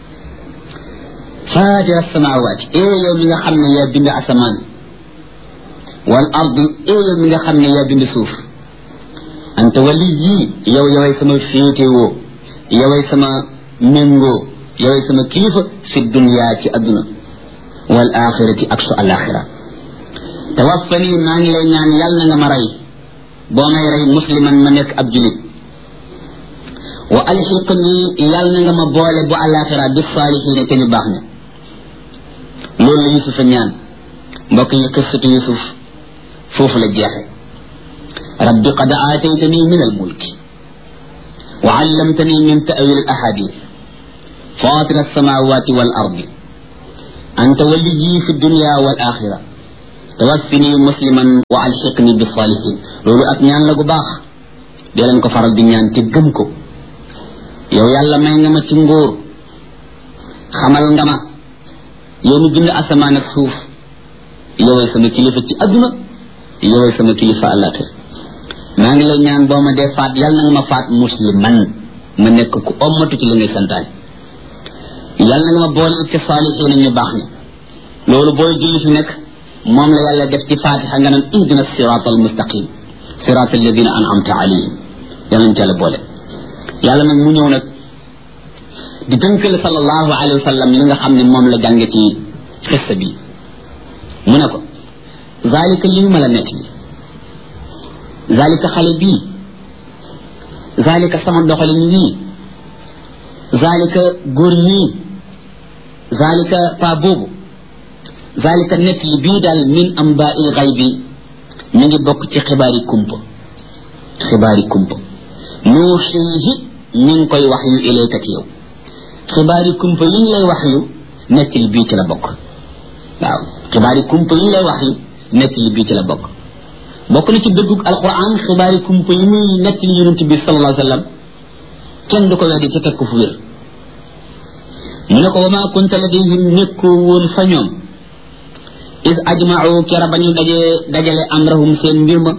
faatira alsamawati ee yow mi nga xam ne yaa bind asamaan wal ardi ee yow mi nga xam ne yaa bind suuf anta wali yii yow yoway sama féetewoo yoway sama méngoo yoway sama kilifa fi dunya ci adduna wal axirati ak su alaxira tawaffani maa ngi lay ñaan yàlla na nga ma rey boo may rey musliman ma nekk ab julit wa alxiqni yàlla na nga ma boole bu alaxira bi saalihiina ca ñu baax ña loolu la yusufa ñaan mbokk yi qissatu yusuf foofu la jeexe rabbi qad aataytani min almulki wa allamtani min ta'wil alahadith fatir alsamawati wal ardi أنت وليي في الدنيا والآخرة tawaffini musliman wa alxiqni bi salihin loolu ak ñaan la gu baax dee leen ko faral di ñaan te gëm ko yow yàlla may nga ma ci ngóor xamal nga ma yow mi bind asamaan ak suuf yoway sama kilifa ci adduna yoway sama kilifa àllaaxira maa ngi lay ñaan boo ma dee faat yàlla na nga ma faat musliman ma nekk ku ommatu ci li ngay santaane yàlla na nga ma boole ci saalihiina ñu baax ni loolu booy julli fi nekk moom la yàlla def ci fatiha nga naan ihdina sirata al mustaqim sirata alladina an'amta alayhim yàlla ñu la boole yàlla nag mu ñëw nag di tënkal sallallahu alayhi wa sallam li nga xam ne moom la jànge ci xissa bi mu ne ko zalika li ma la nekk bi zalika xale bii zalika sama doxalin wii zalika góor ñii zalika pa boobu zalika nekk li bii daal min amba il xay bi ñu ngi bokk ci xibaari kumpa xibaari kumpa nuuxiihi ñu ngi koy wax yu ilayka ci yow xibaari kumpa yi ñu lay wax yu nekk li bii ci la bokk waaw xibaari kumpa yi ñu lay wax yu nekk li bii ci la bokk bokk na ci dëggug alquran xibaari kumpa yi muy nekk li yonent bi sallallahu alayhi wa sallam kenn du ko weddi ci teg ko fu wér mu ne ko wa maa kunta ladayhim nekkoo woon fa ñoom is ajmau kera ba ñu dajee dajale amrahum seen mbir ma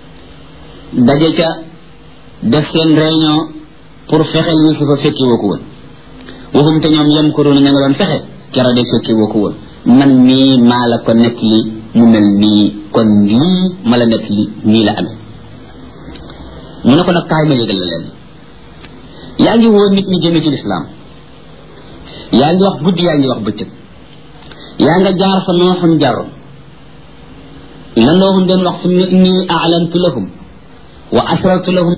daje ca def seen réunion pour fexeel yusufa fekki woo ko woon waxum te ñoom yem ko doon ña nga doon fexe kera de fekki woo ko woon man mii maa la ko nekk li mu mel nii kon lii ma la nekk li nii la amee mu ne ko nag kaay ma yëgal la leen yaa ngi woo nit ñi jëme ci lislaam yaa ngi wax guddi yaa ngi wax bëccëg yaa nga jaar fa nooxun jaroon la nooxun doon wax summa inni a'lantu lahum wa asrartu lahum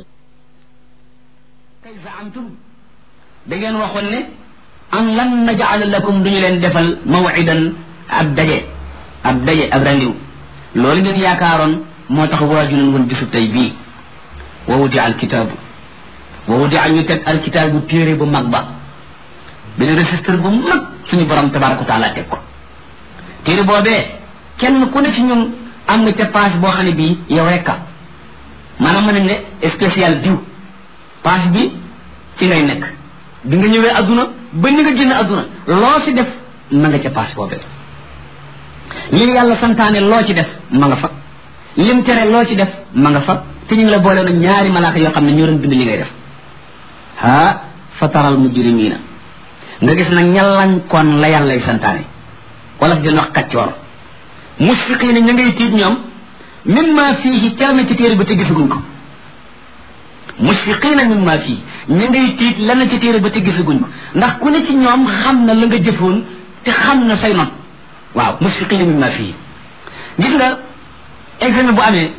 kay zaamtum da ngeen waxoon ne an lan naj'ala lakum duñu leen defal mawidan ab daje ab daje ab randiw loolu ngeen yaakaaroon moo tax waaju leen woon bisu tey bii wa wudi al kitaabu wa wudi al ñu teg al kitaabu téere bu mag ba benn registre bu mag suñu borom tabaraka wa taala teg ko téere boobee kenn ku ne ci ñun am nga ca page boo xam ne bii yow rek a maanaam mën nañ ne spécial diw page bi ci ngay nekk bi nga ñëwee adduna ba ni nga génn adduna loo ci def ma nga ca page boobee li yàlla santaane loo ci def ma nga fa lim tere loo ci def ma nga fa te ñu ngi la boole na ñaari malaaka yoo xam ne ñoo doon bind li ngay def ha fataral mujrimina nga gis nag ñallañ kon la yàllay santaane wala fi wax kaccoor musfiqiina ña ngay tiit ñoom mimma fiihi cal na ci téere ba te gisaguñ ko musfiqiina mimma fiihi ña ngay tiit lan na ci téere ba te gisaguñ ko ndax ku ne ci ñoom xam na la nga jëfoon te xam na say not waaw musfiqiina mimma fiihi gis nga examen bu amee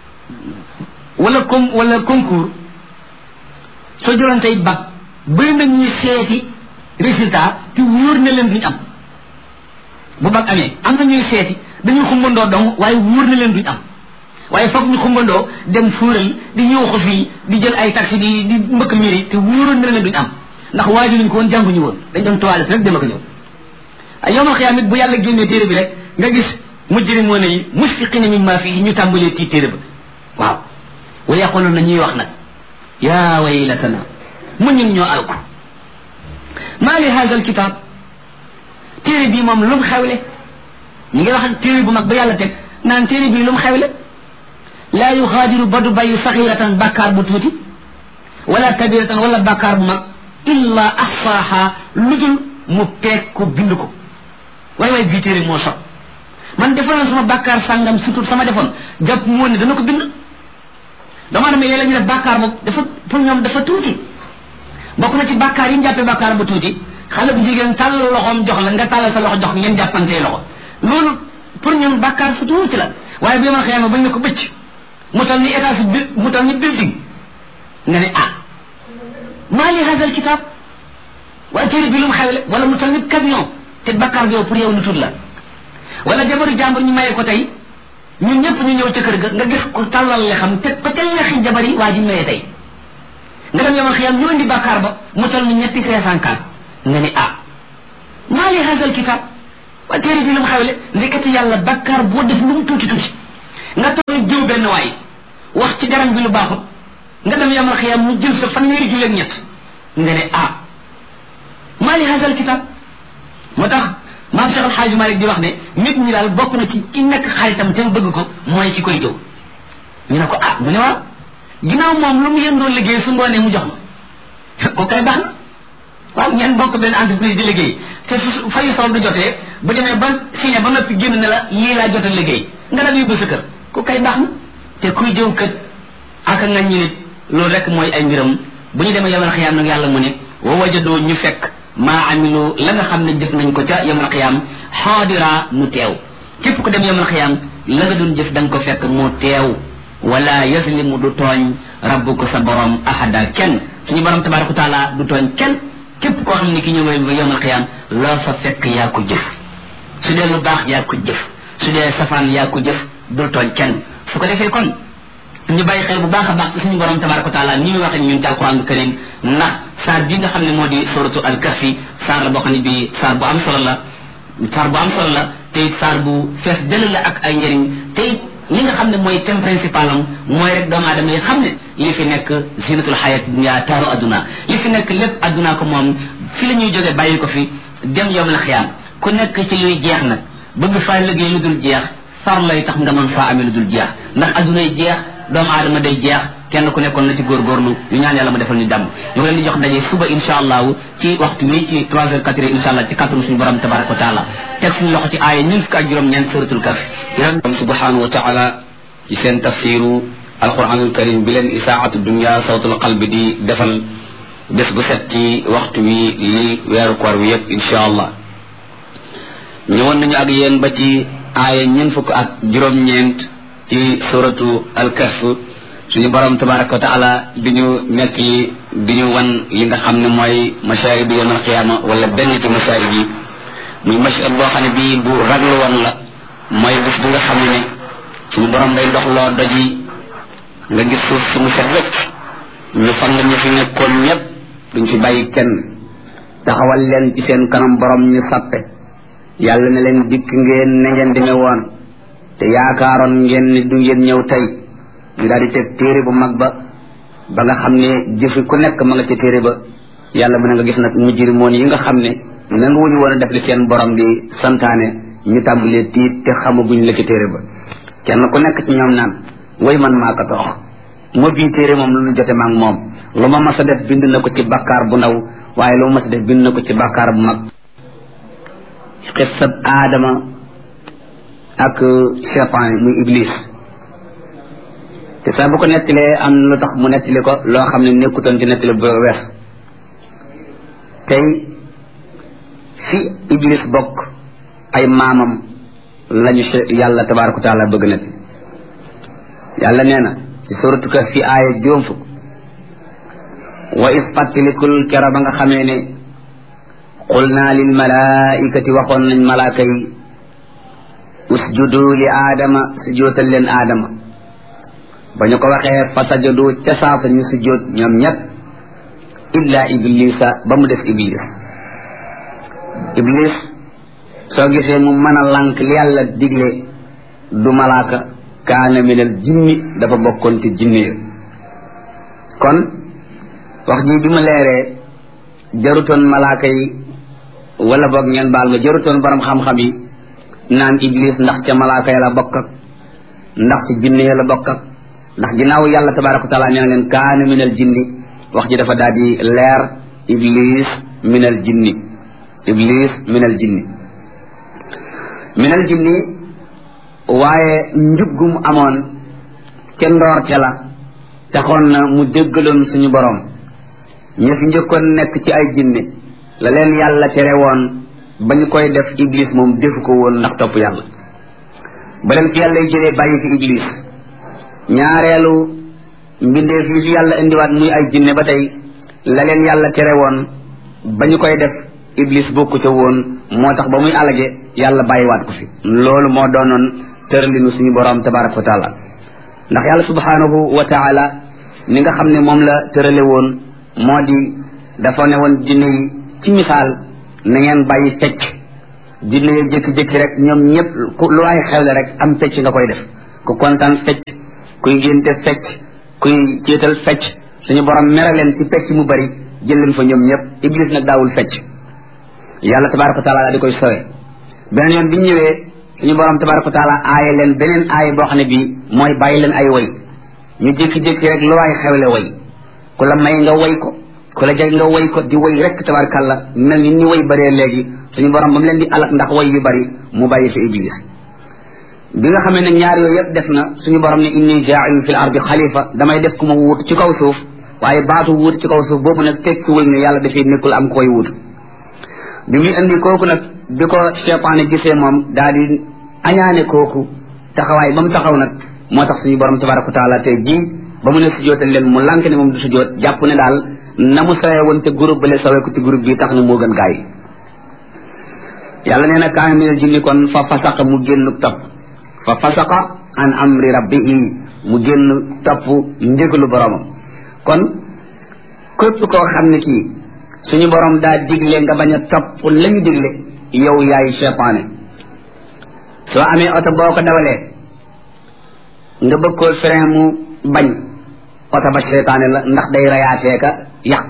wala com wala concours soo jëloon tey bac bëri na ñuy seeti résultat te wóor na leen duñ am bu bag amee am na ñuy seeti dañuy xumbandoo dong waaye wóor na leen duñ am waaye foog ñu xumbandoo dem fuural di yuuxu fii di jël ay taxi di di mbëkk miri te wóoroon na leen duñ am ndax waaju luñ ko woon jànguñu woon dañ doon toilette rek dem ak ñëw ay yowmal xiyaam it bu yàlla génnee téere bi rek nga gis mujrimoon yi musfiqina mimma fii ñu tàmbalee tii téere ba waaw wa yaqulun na ñuy wax nag yaa waylatana mu ñun ñoo alku maa li haada alkitab téere bii moom lu mu xewle ñi ngi wax téere bu mag ba yàlla teg naan téere bii lu mu xewle laa yuxaadiru ba du bàyyi saxiratan bàkkaar bu tuuti wala kabiratan wala bàkkaar bu mag illa ahsaaha lu dul mu peeg ko bind ko waay waay bii téere moo sob man defoon na sama bàkkaar sàngam surtout sama defoon jàpp mu woon ne dana ko bind dama dama léeg-léeg ñu def bàkkaar boobu dafa pour ñoom dafa tuuti bokk na ci bàkkaar yi ñu jàppee bàkkaar ba tuuti xale bu jigéen tàll loxoom jox la nga tàllal sa loxo jox ngeen jàppantee loxo loolu pour ñun bàkkaar su tuuti la waaye bi ma xëyama bañ ne ko bëcc mu tal ni état si bi mu tal ni building nga ne ah maa li hadal kitab waaye téere bi lu mu xewle wala mu tal ni camion te bàkkaar bi yow pour yow lu tuut la wala jabaru jàmbur ñu mayee ko tey ñun ñëpp ñu ñëw ca kër ga nga gis ko tàllal le xam teg ko ca lexi jabar yi waa ji mayee tey nga dem yow xiyam ñu indi bàkkaar ba mu tal ni ñetti cinq cent quatre nga ni ah maa li hadal kitab waaye téere bi lu mu xewle ndekete yàlla bakkaar boo def lu mu tuuti tuuti nga toog jëw benn waay wax ci garam bi lu baaxut nga dem yamal xiyam mu jël sa fanweeri julleeg ñett nga ne ah maa li hasal kitab moo tax maam Cheikh Alxaaji Malik di wax ne nit ñi daal bokk na ci ki nekk xaritam te mu bëgg ko mooy ci koy jëw ñu ne ko ah mu ne waaw ginnaaw moom lu mu yëndoo liggéey su ngoonee mu jox ma ko kay baax na waaw ngeen bokk benn entreprise di liggéey te su fayu sol du jotee bu demee ba signé ba noppi génn ne la lii laa jot a liggéey nga dem yóbbu sa kër ku kay baax na te kuy jëw kët ak nga ñu nit loolu rek mooy ay mbiram bu ñu demee yamal xiyaam nag yàlla mu ne wa wajadoo ñu fekk maa amilu la nga xam ne jëf nañ ko ca yamal xiyaam xaadira mu teew képp ku dem yamal xiyaam la nga doon jëf da nga ko fekk mu teew wala yaslimu du tooñ rabbuka sa borom ahada kenn suñu borom tabaraka wa taala du tooñ kenn képp koo xam ne ki ñëw mooy yamal xiyaam loo fa fekk yaa ko jëf su dee lu baax yaa ko jëf su dee safaan yaa ko jëf du tooñ kenn su ko defee kon ñu bàyyi xel bu baax a baax ci suñu borom tabaraka wa taala ni muy waxee ñun ci alquran karim ndax saar bi nga xam ne moo di suratu al kahfi saar la boo xam ne bi saar bu am solo la saar bu am solo la te it saar bu fees dëll la ak ay njëriñ te it li nga xam ne mooy thème principal am mooy rek doomu aadama yi xam ne li fi nekk zinatul xayat dunya taaru adduna li fi nekk lépp adduna ko moom fi la ñuy jógee bàyyi ko fi dem yom la xiyaam ku nekk ci luy jeex nag bëgg faa liggéey lu dul jeex far lay tax nga mën faa amee lu dul jeex ndax adduna yi jeex doomu aadama day jeex kenn ku nekkoon na ci góorgóorlu ñu ñaan yàlla ma defal ñu jàmm ñu ngi leen di jox daje suba insha allahu ci waxtu wi ci trois heures quatre heures insha allah ci kàttanu suñu borom tabaraka wa taala teg suñu loxo ci aaya ñun fukk ak juróom ñeent suratul kaf borom subhanahu wa taala ci seen tafsiru alquranul karim bi leen isaatu dunya sawtul qalbi di defal bés bu set ci waxtu wi li weeru koor wi yëpp insha allah ñëwoon nañu ak yéen ba ci aaya ñeent fukk ak juróom-ñeent ci suratu alkahf suñu borom tabaraka wa taala di ñu nekk di ñu wan li nga xam ne mooy mashaari bi yawmal qiyaama wala benn ci mashaari bi muy mashar boo xam ne bii bu raglu woon la mooy bis bu nga xam ne suñu borom day dox loo doj yi nga gis suuf si mu set wecc ñu fan nga ñu fi nekkoon ñëpp duñ fi bàyyi kenn taxawal leen ci seen kanam borom ñu sappe yàlla ne leen dikk ngeen ne ngeen demee woon te yaakaaroon ngeen ni du ngeen ñëw tey ñu daal di teg téere bu mag ba ba nga xam ne jëfi ku nekk ma nga ca téere ba yàlla mën nga gis nag mujrimoon yi nga xam ne nanga wuñu woon a def li seen borom di santaane ñu tàmbalee tiit te xamaguñ la ca téere ba kenn ku nekk ci ñoom naan way man maa ko toox moo bii téere moom lu ñu jote maag moom lu ma mas a def bind na ko ci bakkaar bu ndaw waaye lu ma mas a def bind na ko ci bakkaar bu mag xissab aadama ak cheytaan muy iblis te saa bu ko nettalee am na lu tax mu nettali ko loo xam ne nekkutoon ci nettali bu wees tey fi iblis bokk ay maamam lañu yàlla tabaraka wa taala bëgg na yàlla nee na ci suratu ka fi aaya juróom fukk wa is fàttalikul kera ba nga xamee ne qul naa lil malaikati waxoon nañ malaaka yi usjudu li aadama sujootal leen aadama ba ñu ko waxee fa sajadu ca saasa ñu sujoot ñoom ñett illa iblisa ba mu des iblis iblis soo gisee mu mën a lànk li yàlla digle du malaaka kaana minal jinni dafa bokkoon ci jinne ya kon wax ji bi mu leeree jarutoon malaaka yi wala boog ngeen baal ma jarutoon borom xam-xam yi naan iblis ndax ca malaaka ya la bokk ak ndax ci jinne ya la bokk ak ndax ginnaaw yàlla tabaraka wa taala nee na leen kaana minal jinni wax ji dafa daal di leer iblis minal jinni iblis minal jinni minal jinni waaye njuggum amoon ca ndoorte la taxoon na mu déggaloon suñu borom ña fi njëkkoon nekk ci ay jinne la leen yàlla tere woon ba ñu koy def iblis moom defu ko woon ndax topp yàlla ba leen fi yàlla jëlee bàyyi fi iblis ñaareelu mbindeef yi fi yàlla indiwaat muy ay jinne ba tey la leen yàlla tere woon ba ñu koy def iblis bokku ca woon moo tax ba muy alage yàlla bàyyiwaat ko fi loolu moo doonoon tëralinu suñu borom tabaraka wa taala ndax yàlla subhanahu wa taala ni nga xam ne moom la tërale woon moo di dafa ne woon jinne yi ci misaal na ngeen bàyyi fecc jinne yi jékki-jékki rek ñoom ñëpp ku lu waay xewle rek am fecc nga koy def ku kontaan fecc kuy ngénte fecc kuy céetal fecc suñu borom mere leen ci fecc mu bari jël leen fa ñoom ñëpp iblis nag daawul fecc yàlla tabaraka wa taala di koy sowe beneen yoon bi ñu ñëwee suñu borom tabaraka wa taala aaye leen beneen aaye boo xam ne bii mooy bàyyi leen ay woy ñu jékki-jékki rek lu waay xewle woy ku la may nga woy ko ku la jeg nga woy ko di woy rek tabarakàllah mel ni ñu woy bëree léegi suñu borom ba mu leen di alak ndax woy yu bari mu bàyyi fi iblis bi nga xamee ne ñaar yooyu yëpp def na suñu borom ne inni jaailun fil ardi xalifa damay def ku ma wuut ci kaw suuf waaye baatu wuut ci kaw suuf boobu nag tekki wul ne yàlla dafay nekkul am koy wuut bi muy indi kooku nag bi ko cheytaane gisee moom daal di añaane kooku taxawaay ba mu taxaw nag moo tax suñu borom tabaraka wa taala tey jii ba mu ne sujootal leen mu lànk ne moom du sujoot jàpp ne daal na mu sawee woon te groupe bale sawee ko ci groupe bi tax na moo gën gaa yi yàlla nee na kaana minal jinni kon fa fasaqa mu génn topp fa fasaqa an amri rabbihi mu génn topp ndigalu boromam kon képp koo xam ne kii suñu borom daa digle nga bañ a topp la ñu digle yow yaay cheytaane soo amee oto boo ko dawalee nga bëgg koo frein mu bañ oto ba cheytaane la ndax day rayaatee ka yàq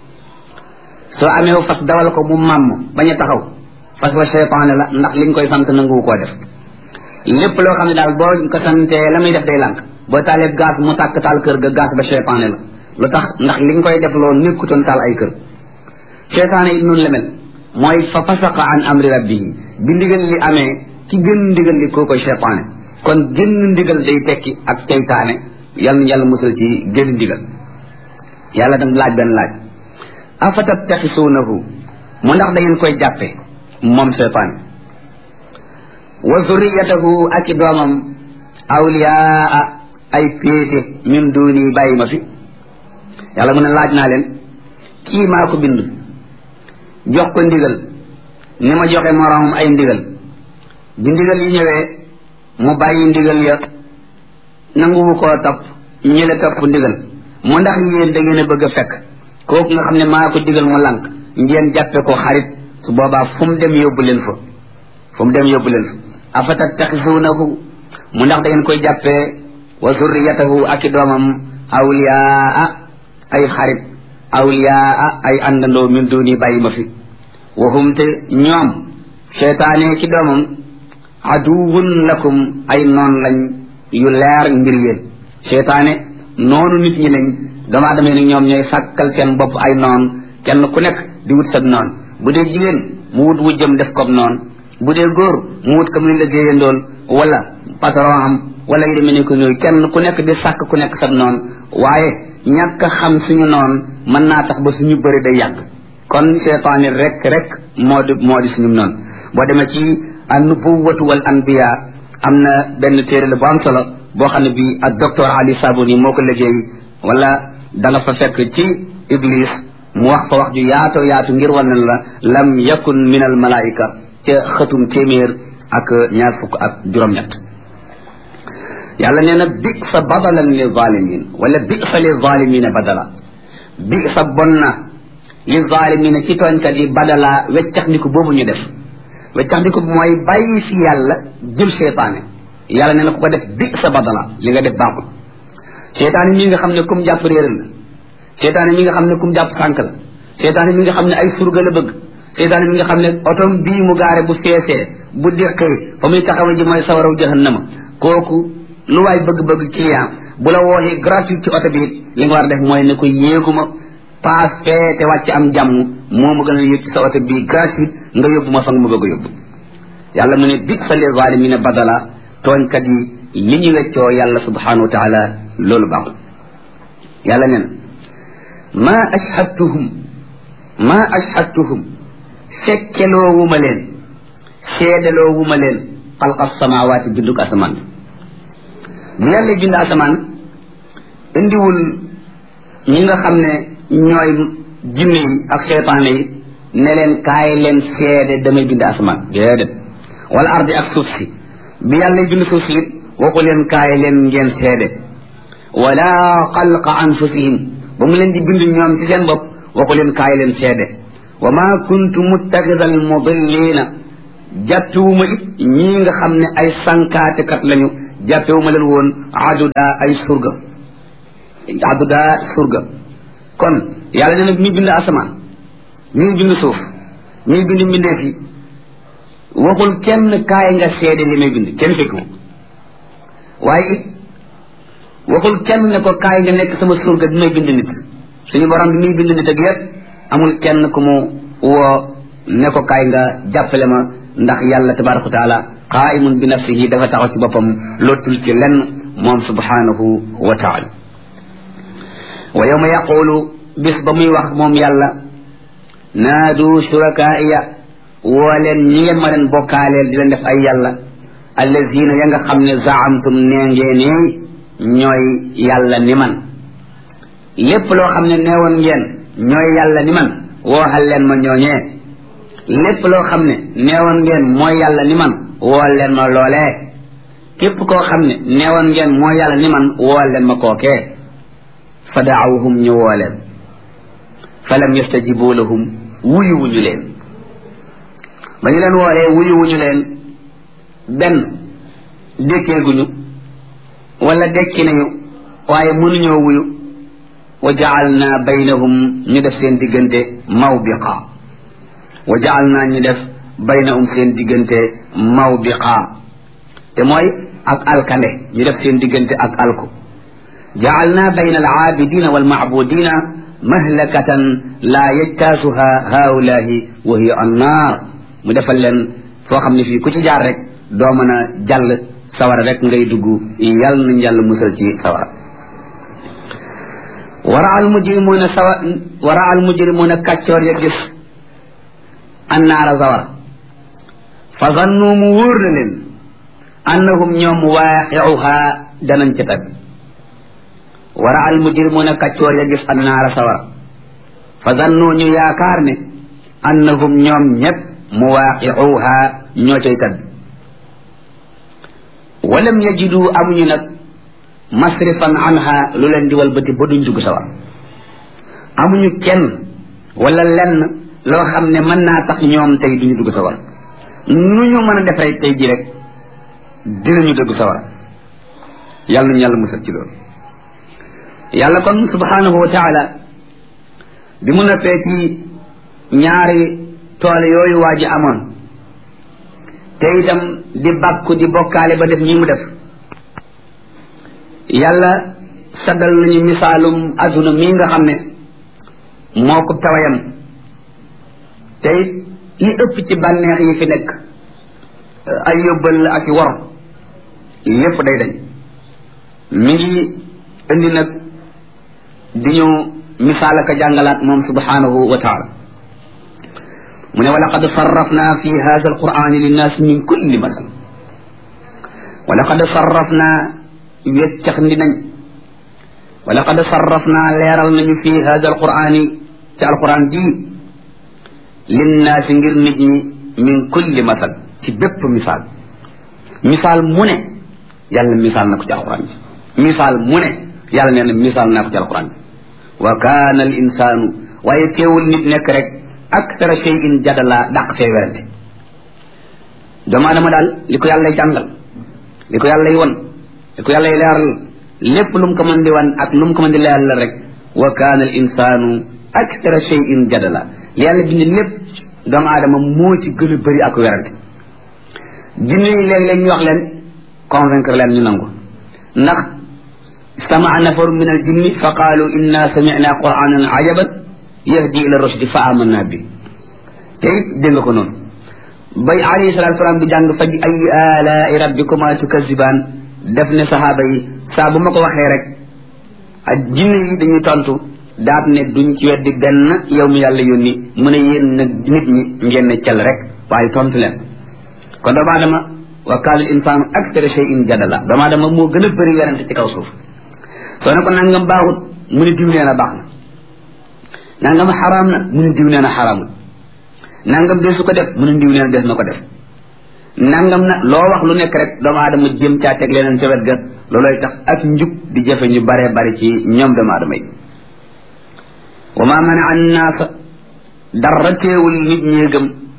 soo amee fas dawal ko mu màmm bañ a taxaw fas ba cheytaane la ndax liñ koy sant nanguwu koo def lépp loo xam ne daal boo ko santee la muy def day lànk boo taalee gaz mu tàkk taal kër ga gaz ba cheytaane la lu tax ndax liñ koy def loolu nekkutoon taal ay kër cheytaane it noonu la mel mooy fa fasaqa an amri rabbihi bi ndigal li amee ki gën ndigal li koo koy cheytaane kon génn ndigal day tekki ak ceytaane yal na yàlla musal ci génn ndigal yàlla dam laaj benn laaj afatattaxisuunahu mu ndax da ngeen koy jàppe moom cheytaane wa zurriyatahu ak i doomam awliyaa ay péete min duuni bàyyi ma fi yàlla mu ne laaj naa leen kii maa ko bind jox ko ndigal ni ma joxe moroomam ay ndigal bi ndigal yi ñëwee mu bàyyi ndigal ya nanguwu koo topp ñële topp ndigal mu ndax yéen da ngeen a bëgg a fekk kooku nga xam ne maa ko digal mu lànk ngeen jàppe ko xarit su boobaa fu mu dem yóbbu leen fa fu mu dem yóbbu leen fa afatattaxisuunahu mu ndax da ngeen koy jàppee wa zurriyatahu ak i doomam awliyaa ay xarit awliyaa ay àndandoo min duni bàyyi ma fi waxum te ñoom cheytaane ki doomam aduwun lakum ay noon lañ yu leer ngir yéen cheytaane noonu nit ñi lañ doomu aadama yi ñoom ñooy sàkkal seen bopp ay noon kenn ku nekk di wut sab noon bu dee jigéen mu wut wujjam def kob noon bu dee góor mu wut ka muy liggéeyandool wala patron am wala yu demee ne ko ñooyu kenn ku nekk di sàkk ku nekk sab noon waaye ñàkk a xam suñu noon mën naa tax ba suñu bëri day yàgg kon cheytaani rek rek moo di moo di suñu noonu boo demee ci an-nubuwwatu wal anbiya am na benn téere la bu am solo boo xam ne bi ak docteur Ali Sabuni moo ko liggéey wala da nga fa fekk ci Iblis mu wax fa wax ju yaatoo yaatu ngir wan ne la lam yakun min al malaika ca xëtum téeméer ak ñaar fukk ak juróom-ñett yàlla nee na bi sa badalan li zalimin wala bi sa li zalimina badala bi sa bon na li zalimina ci tooñkat yi badala weccax ndiku boobu ñu def weccax ndiku mooy bàyyi fi yàlla jël seytaane yàlla nee na ku ko def bi sa badala li nga def baaxul seytaane mi nga xam ne kum jàpp réeral la seytaane mi nga xam ne kum jàpp sànk la seytaane mi nga xam ne ay surga la bëgg seytaane mi nga xam ne otom bii mu gaare bu feesee bu déqee fa muy taxawa ji mooy sawaraw jahannama kooku lu waay bëgg-bëgg client bu la wooxee gratuit ci oto bi li nga war a def mooy ne ko yéeguma paas fee te wàcc am jàmm moo ma gën a yéeg ci sa oto bii gratuit nga yóbbu ma fa nga ma bëgg a yóbbu yàlla mu ne bi sa li zalimina badala tooñkat yi li ñu weccoo yàlla subhanahu wa taala loolu baaxul yàlla nee na ma ashhadtuhum ma ashhadtuhum fekkeloowuma leen seedaloowuma leen xalqa samawaati bindug asamaan bi yàlla bind asamaan indiwul ñi nga xam ne ñooy jinne yi ak seytaane yi ne leen kaay leen seede damay bind asamaan déedéet wala ardi ak suuf si bi yàlla bind suuf si it waxu leen kaay leen ngeen seede wala xalqa anfusihim ba mu leen di bind ñoom ci seen bopp waxu leen kaay leen seede wa ma kuntu muttaxida al mudillina jàppewuma it ñii nga xam ne ay sankaatekat lañu jàppewuma leen woon aduda ay surga aduda surga kon yàlla nee na mi bind asamaan mi bind suuf mi bind mbindeef yi waxul kenn kaay nga seede li may bind kenn fekku waaye it waxul kenn ne ko kaay nga nekk sama surga bi may bind nit suñu borom bi muy bind nit ak yépp amul kenn ku mu woo ne ko kaay nga jàppale ma ndax yàlla tabaraka wa taala qaimun bi nafsihi dafa taxaw ci boppam lottul ci lenn moom subhanahu wa taala wa yawma yaqulu bis ba muy wax moom yàlla naadu shurakaaiya woo leen ñi ngeen ma leen bokkaaleel di leen def ay yàlla allazina ya nga xam ne zaamtum nee ngeen ñooy yàlla ni man lépp loo xam ne neewoon ngeen ñooy yàlla ni man wooxal leen ma ñooñee lépp loo xam ne neewoon ngeen mooy yàlla ni man wool leen ma loolee képp koo xam ne neewoon ngeen mooy yàlla ni man wool leen ma kookee fa daawuhum ñu woo leen fa lam yastajibu lahum wuyuwuñu leen ba ñu leen woolee wuyuwuñu leen benn dékkeeguñu wala dekki nañu waaye mënuñoo wuyu wa jaalna baynahum ñu def seen diggante mawbiqa wa jaalna ñu def baynahum seen diggante mawbiqa te mooy ak alkande ñu def seen diggante ak alku jaalna bayna alaabidina walmacbudina mahlakatan laa yajtaasuha haulahi wa hiya annaar mu defal leen foo xam ne fii ku ci jaar rek doo mën a jàll sawara rek ngay dugg yàlla nañ yàlla musal ci sawara wara al mujrimuuna sawa wara al mujrimuuna kàccoor ya gis annaara sawara fa zannu mu wóor na leen annahum ñoom waaqiuha danañ ca tabbi wara al mujrimuuna kàccoor ya gis annaara sawara fa zannu ñu yaakaar ne annahum ñoom ñëpp muwaaqiuha ñoo cay tabbi walam yajidu amuñu nag masrifan anha lu leen di walbati ba duñ dugg sawar amuñu kenn wala lenn loo xam ne mën naa tax ñoom tey duñu dugg sawar nu ñu mën a defee tey ji rek dinañu dugg sawar yàlla nañu yàlla musal ci loolu yàlla kon subhanahu wa taala bi mu noppee ci ñaari tool yooyu waa ji amoon te itam di bàkku di bokkaale ba def ñi mu def yàlla saddal nañu misaalum adduna mii nga xam ne moo ko tawayam te it li ëpp ci bànneex yi fi nekk ay yóbbal ak i wor lépp day dañ mi ngi indi nag di ñu misaal ak a jàngalaat moom subhanahu wa taala mu ne wa laqad sarrafna fi hada alqurani linnaasi min kulli masal wa laqad sarrafna weccax ndi nañ wa laqad sarrafna leeral nañu fi hada alqurani ci alquran ji linnaasi ngir nit ñi min kulli masal ci bépp misaal misaal mu ne yàlla misaal na ko ci alquran ji misaal mu ne yàlla nee na misaal naa ko ci alquran ji wa kaana al insaanu waaye teewul nit nekk rek aktara shay'in jadala dàq fee werante doomu adama daal li ko yàlla jàngal li ko yàlla won li ko yàlla leeral lépp lu mu ko mën di wan ak lu mu ko mën di leeral rek wa kaana al insaanu aktara shay'in jadala li yàlla bind lépp doomu aadama moo ci gën a bëri ak werante jinne yi léeg-léeg ñu wax leen convaincre leen ñu nangu ndax stamaa nafaru min al jinni fa qaalu inna samicna quranan ajaban yahdi ila rushdi fa amanna bi te it dégg nga ko noonu bay alayhi salatu salaam bi jàng fa bi ay alaai rabbikuma tukazibaan def ne sahaaba yi saa bu ma ko waxee rek ak jinne yi dañuy tontu daat ne duñ ci weddi benn yow mi yàlla yónni mu ne yéen nag nit ñi ngeen ne cel rek waaye tontu leen kon doomu aadama wa kaana al insaanu aktara shay'in jadala doomu aadama moo gën a bëri werante ci kaw suuf soo ne ko nangam baaxut mu ne diw nee na baax na nangam xaraam na mu ne diw nee na xaraamul nangam desu ko def mu ne diw nee na des na ko def nangam na loo wax lu nekk rek doomu aadama jëm caa teg leneen ca wet ga looloy tax ak njub di jafe ñu baree bari ci ñoom doomu aadama yi wa ma mana annaasa dara teewul nit ñee gëm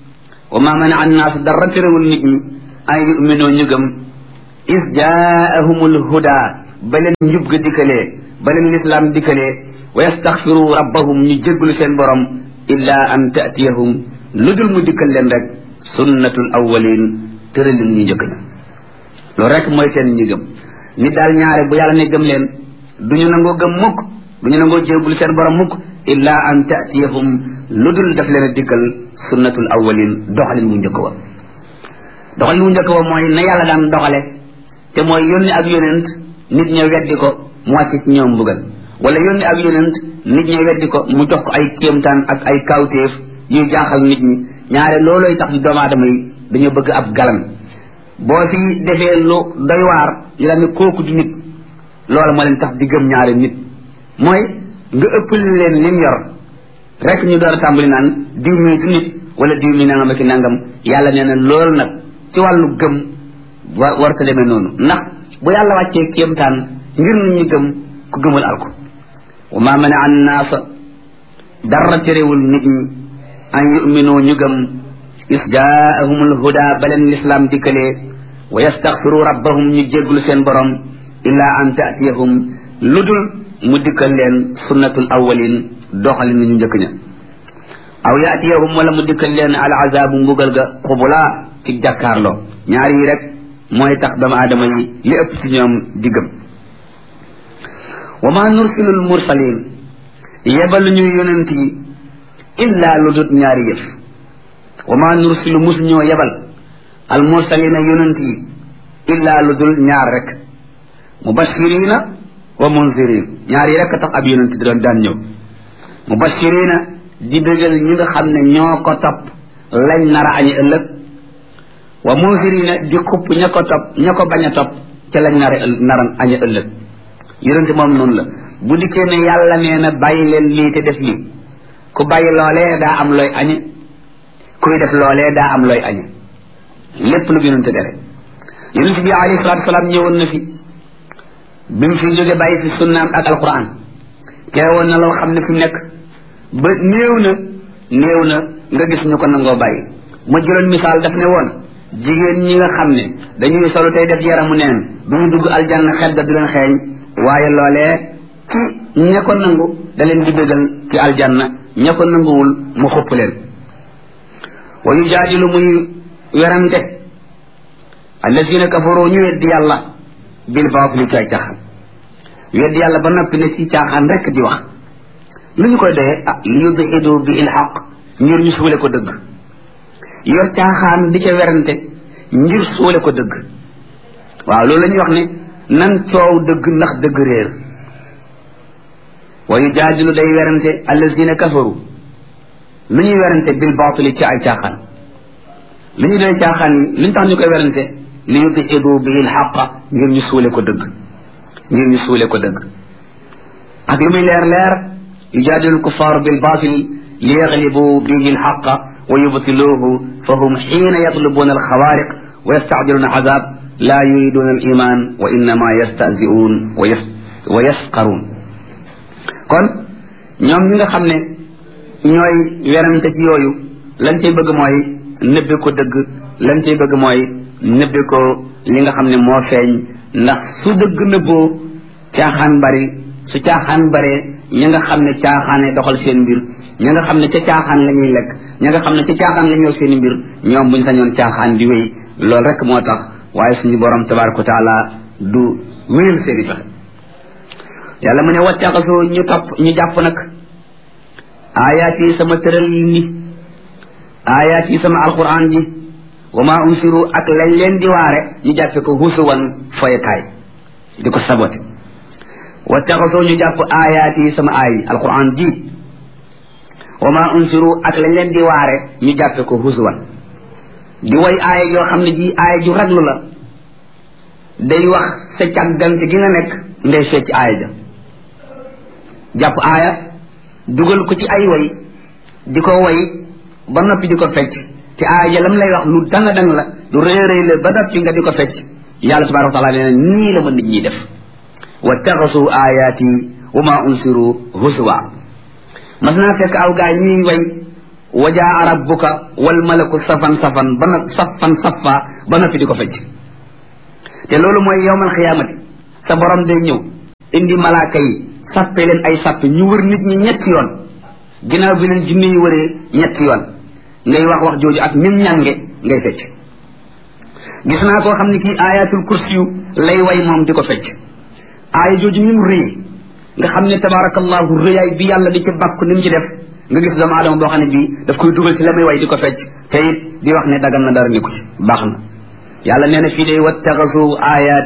wa ma mana an naas dara terewul nit ñi ay yuminoo ñu gëm is jaahumul huda ba leen njub ga dikkalee ba leen lislaam dikkalee wa yastaxfiru rabbahum ñu jégglu seen borom illa an taatiyahum lu dul mu dikkal leen rek sunnatul awwalin tëralin ñu njëkk ña loolu rek mooy seen ñi gëm nit daal ñaare bu yàlla ne gëm leen du ñu nangoo gëm mukk du ñu nangoo jégglu seen borom mukk illa an taatiyahum lu dul daf leen a dikkal sunnatul awwalin doxalin mu njëkk wa doxalin mu njëkk wa mooy na yàlla daan doxale te mooy yónni ak yonent nit ña weddi ko mu wàcc ci ñoom mbugal wala yónni ak yonent nit ña weddi ko mu jox ko ay kéemtaan ak ay kawtéef yuy jaaxal nit ñi ñaare loolooy tax doomu aadama yi dañoo bëgg ab galan boo fi defee lu doy waar ñu daal ne kooku du nit loola moo leen tax di gëm ñaare nit mooy nga ëppal leen lim yor rek ñu door a tàmbali naan diw mi du nit wala diw mi nangam ak nangam yàlla nee na loolu nag ci wàllu gëm wa warta demee noonu ndax bu yàlla wàccee kéemtaan ngir nit ñi gëm ku gëmul alko wa ma mana an naasa dara terewul nit ñi an yuminu ñu gëm is jaahumul huda ba leen lislaam dikkalee wa yastaxfiru rabbahum ñu jégglu seen borom illa an taatiyahum lu dul mu dikkal leen sunnatul awwalin doxalin ñu njëkk ña aw yaatiyahum wala mu dikkal leen al azabu mbugal ga xubula ci jàkkaarloo ñaar yi rek mooy tax doomu aadama yi li ëpp ci ñoom di gëm wa ma nursilul mursalin yebalu ñu yonent yi illa lu dut ñaari yëf wa ma nursilu mus ñoo yebal al mursalina yonent yi illa lu dul ñaar rek mubashirina wa munzirin ñaar yi rek tax ab yonent di doon daan ñëw mubashirina di bégal ñi nga xam ne ñoo ko topp lañ nar a añi ëllëg wa munzirina di xupp ña ko topp ña ko bañ a topp ca lañ nar a nar a añi ëllëg yonent moom noonu la bu dikkee ne yàlla nee na bàyyi leen lii te def lii ku bàyyi loolee daa am looy añe kuy def loolee daa am looy añe lépp lu yonent dere yonent bi alayhi salaatu salaam ñëwoon na fi bi mu fi jóge bàyyi fi sunnaam ak alquran teewoon na loo xam ne fi mu nekk ba néew na néew na nga gis ñu ko nangoo bàyyi ma jëloon misaal daf ne woon jigéen ñi nga xam ne dañuy solu tey def yaramu neen du ñu dugg aljanna xet ga du leen xeeñ waaye loolee ci ña ko nangu da leen di bégal ci aljanna ña ko nanguwul mu xupp leen wa yujaadilu muy werante allazina kafaru ñu weddi yàlla bil baatili ci ay caaxaan weddi yàlla ba noppi ne ci caaxaan rek di wax lu ñu koy doyee ah li yudhidu bi il xaq ngir ñu suule ko dëgg yor caaxaan di ca werante ngir suule ko dëgg waaw loolu la ñuy wax ne nan coow dëgg ndax dëgg réer wa yujaadilu day werante allazina kafaru lu ñuy werante bil baatili ci ay caaxaan lu ñu doy caaxaan yi lu ñu tax ñu koy werante li yudhidu bi il xaq ngir ñu suule ko dëgg ngir ñu suule ko dëgg ak lu muy leer leer yujaadilu lkuffaaru bil baatil li yaglibu bihi lxaqa wa yubtiluuhu fa hum xiina yatlubuuna alxawaariq wa yastacjiluuna azab laa yuriduuna aliman wa innama yastahzi'uun wa yas wa yasqaruun kon ñoom ñi nga xam ne ñooy werante ci yooyu lañ cay bëgg mooy nëbbe ko dëgg lañ cay bëgg mooy nëbbe ko li nga xam ne moo feeñ ndax su dëgg nëbboo caaxaan bari su caaxaan baree ña nga xam ne caaxaane doxal seen mbir ña nga xam ne ca caaxaan la ñuy lekk ña nga xam ne ca caaxaan la ñuy yor seen mbir ñoom buñ sañoon caaxaan di wéy loolu rek moo tax waaye suñu borom tabaraka wa taala du wéyal seen i pexe yàlla mu ne wattaxasoo ñu topp ñu jàpp nag aayaat yi sama tëral ni aayaat yi sama alquran ji wa ma unsiru ak lañ leen di waare ñu jàppe ko husuwan foyekaay di ko sabote wattaxasoo ñu jàpp aayaat yi sama aay alquran ji wa ma unsiru ak lañ leen di waare ñu jàppe ko husuwan di way aaya yoo xam ne ji aaya ju raglu la day wax sa càggante gi nga nekk ngay fecc aaya ja jàpp aaya dugal ko ci ay way di ko way ba noppi di ko fecc te aaya ja lam lay wax lu danga dang la lu rëy rëy la ba noppi nga di ko fecc yàlla tabaraka wa taala nee na nii la ma nit ñi def wattaxasu ayaati wa ma unsiru huswa mas naa fekk aw gaay ñuy way wajaa rabbuka wal malaku safan safan ba na safan safa ba na fi di ko fecc te loolu mooy yowmal xiyaamati sa borom day ñëw indi malaaka yi sappe leen ay sappe ñu wër nit ñi ñetti yoon ginnaaw bi leen jinne yi wëree ñetti yoon ngay wax wax jooju ak nim ñange ngay fecc gis naa koo xam ne kii ayatul kursiyu lay way moom di ko fecc aaya jooju ni mu rëy nga xam ne tabarakallahu rëyaay bi yàlla di ci bàkku ni mu ci def nga gis doomu aadama boo xam ne bii daf koy dugal ci la muy way di ko fecc te it di wax ne dagan na dara ni ko ci baax na yàlla nee na fii day wattaxasu ayat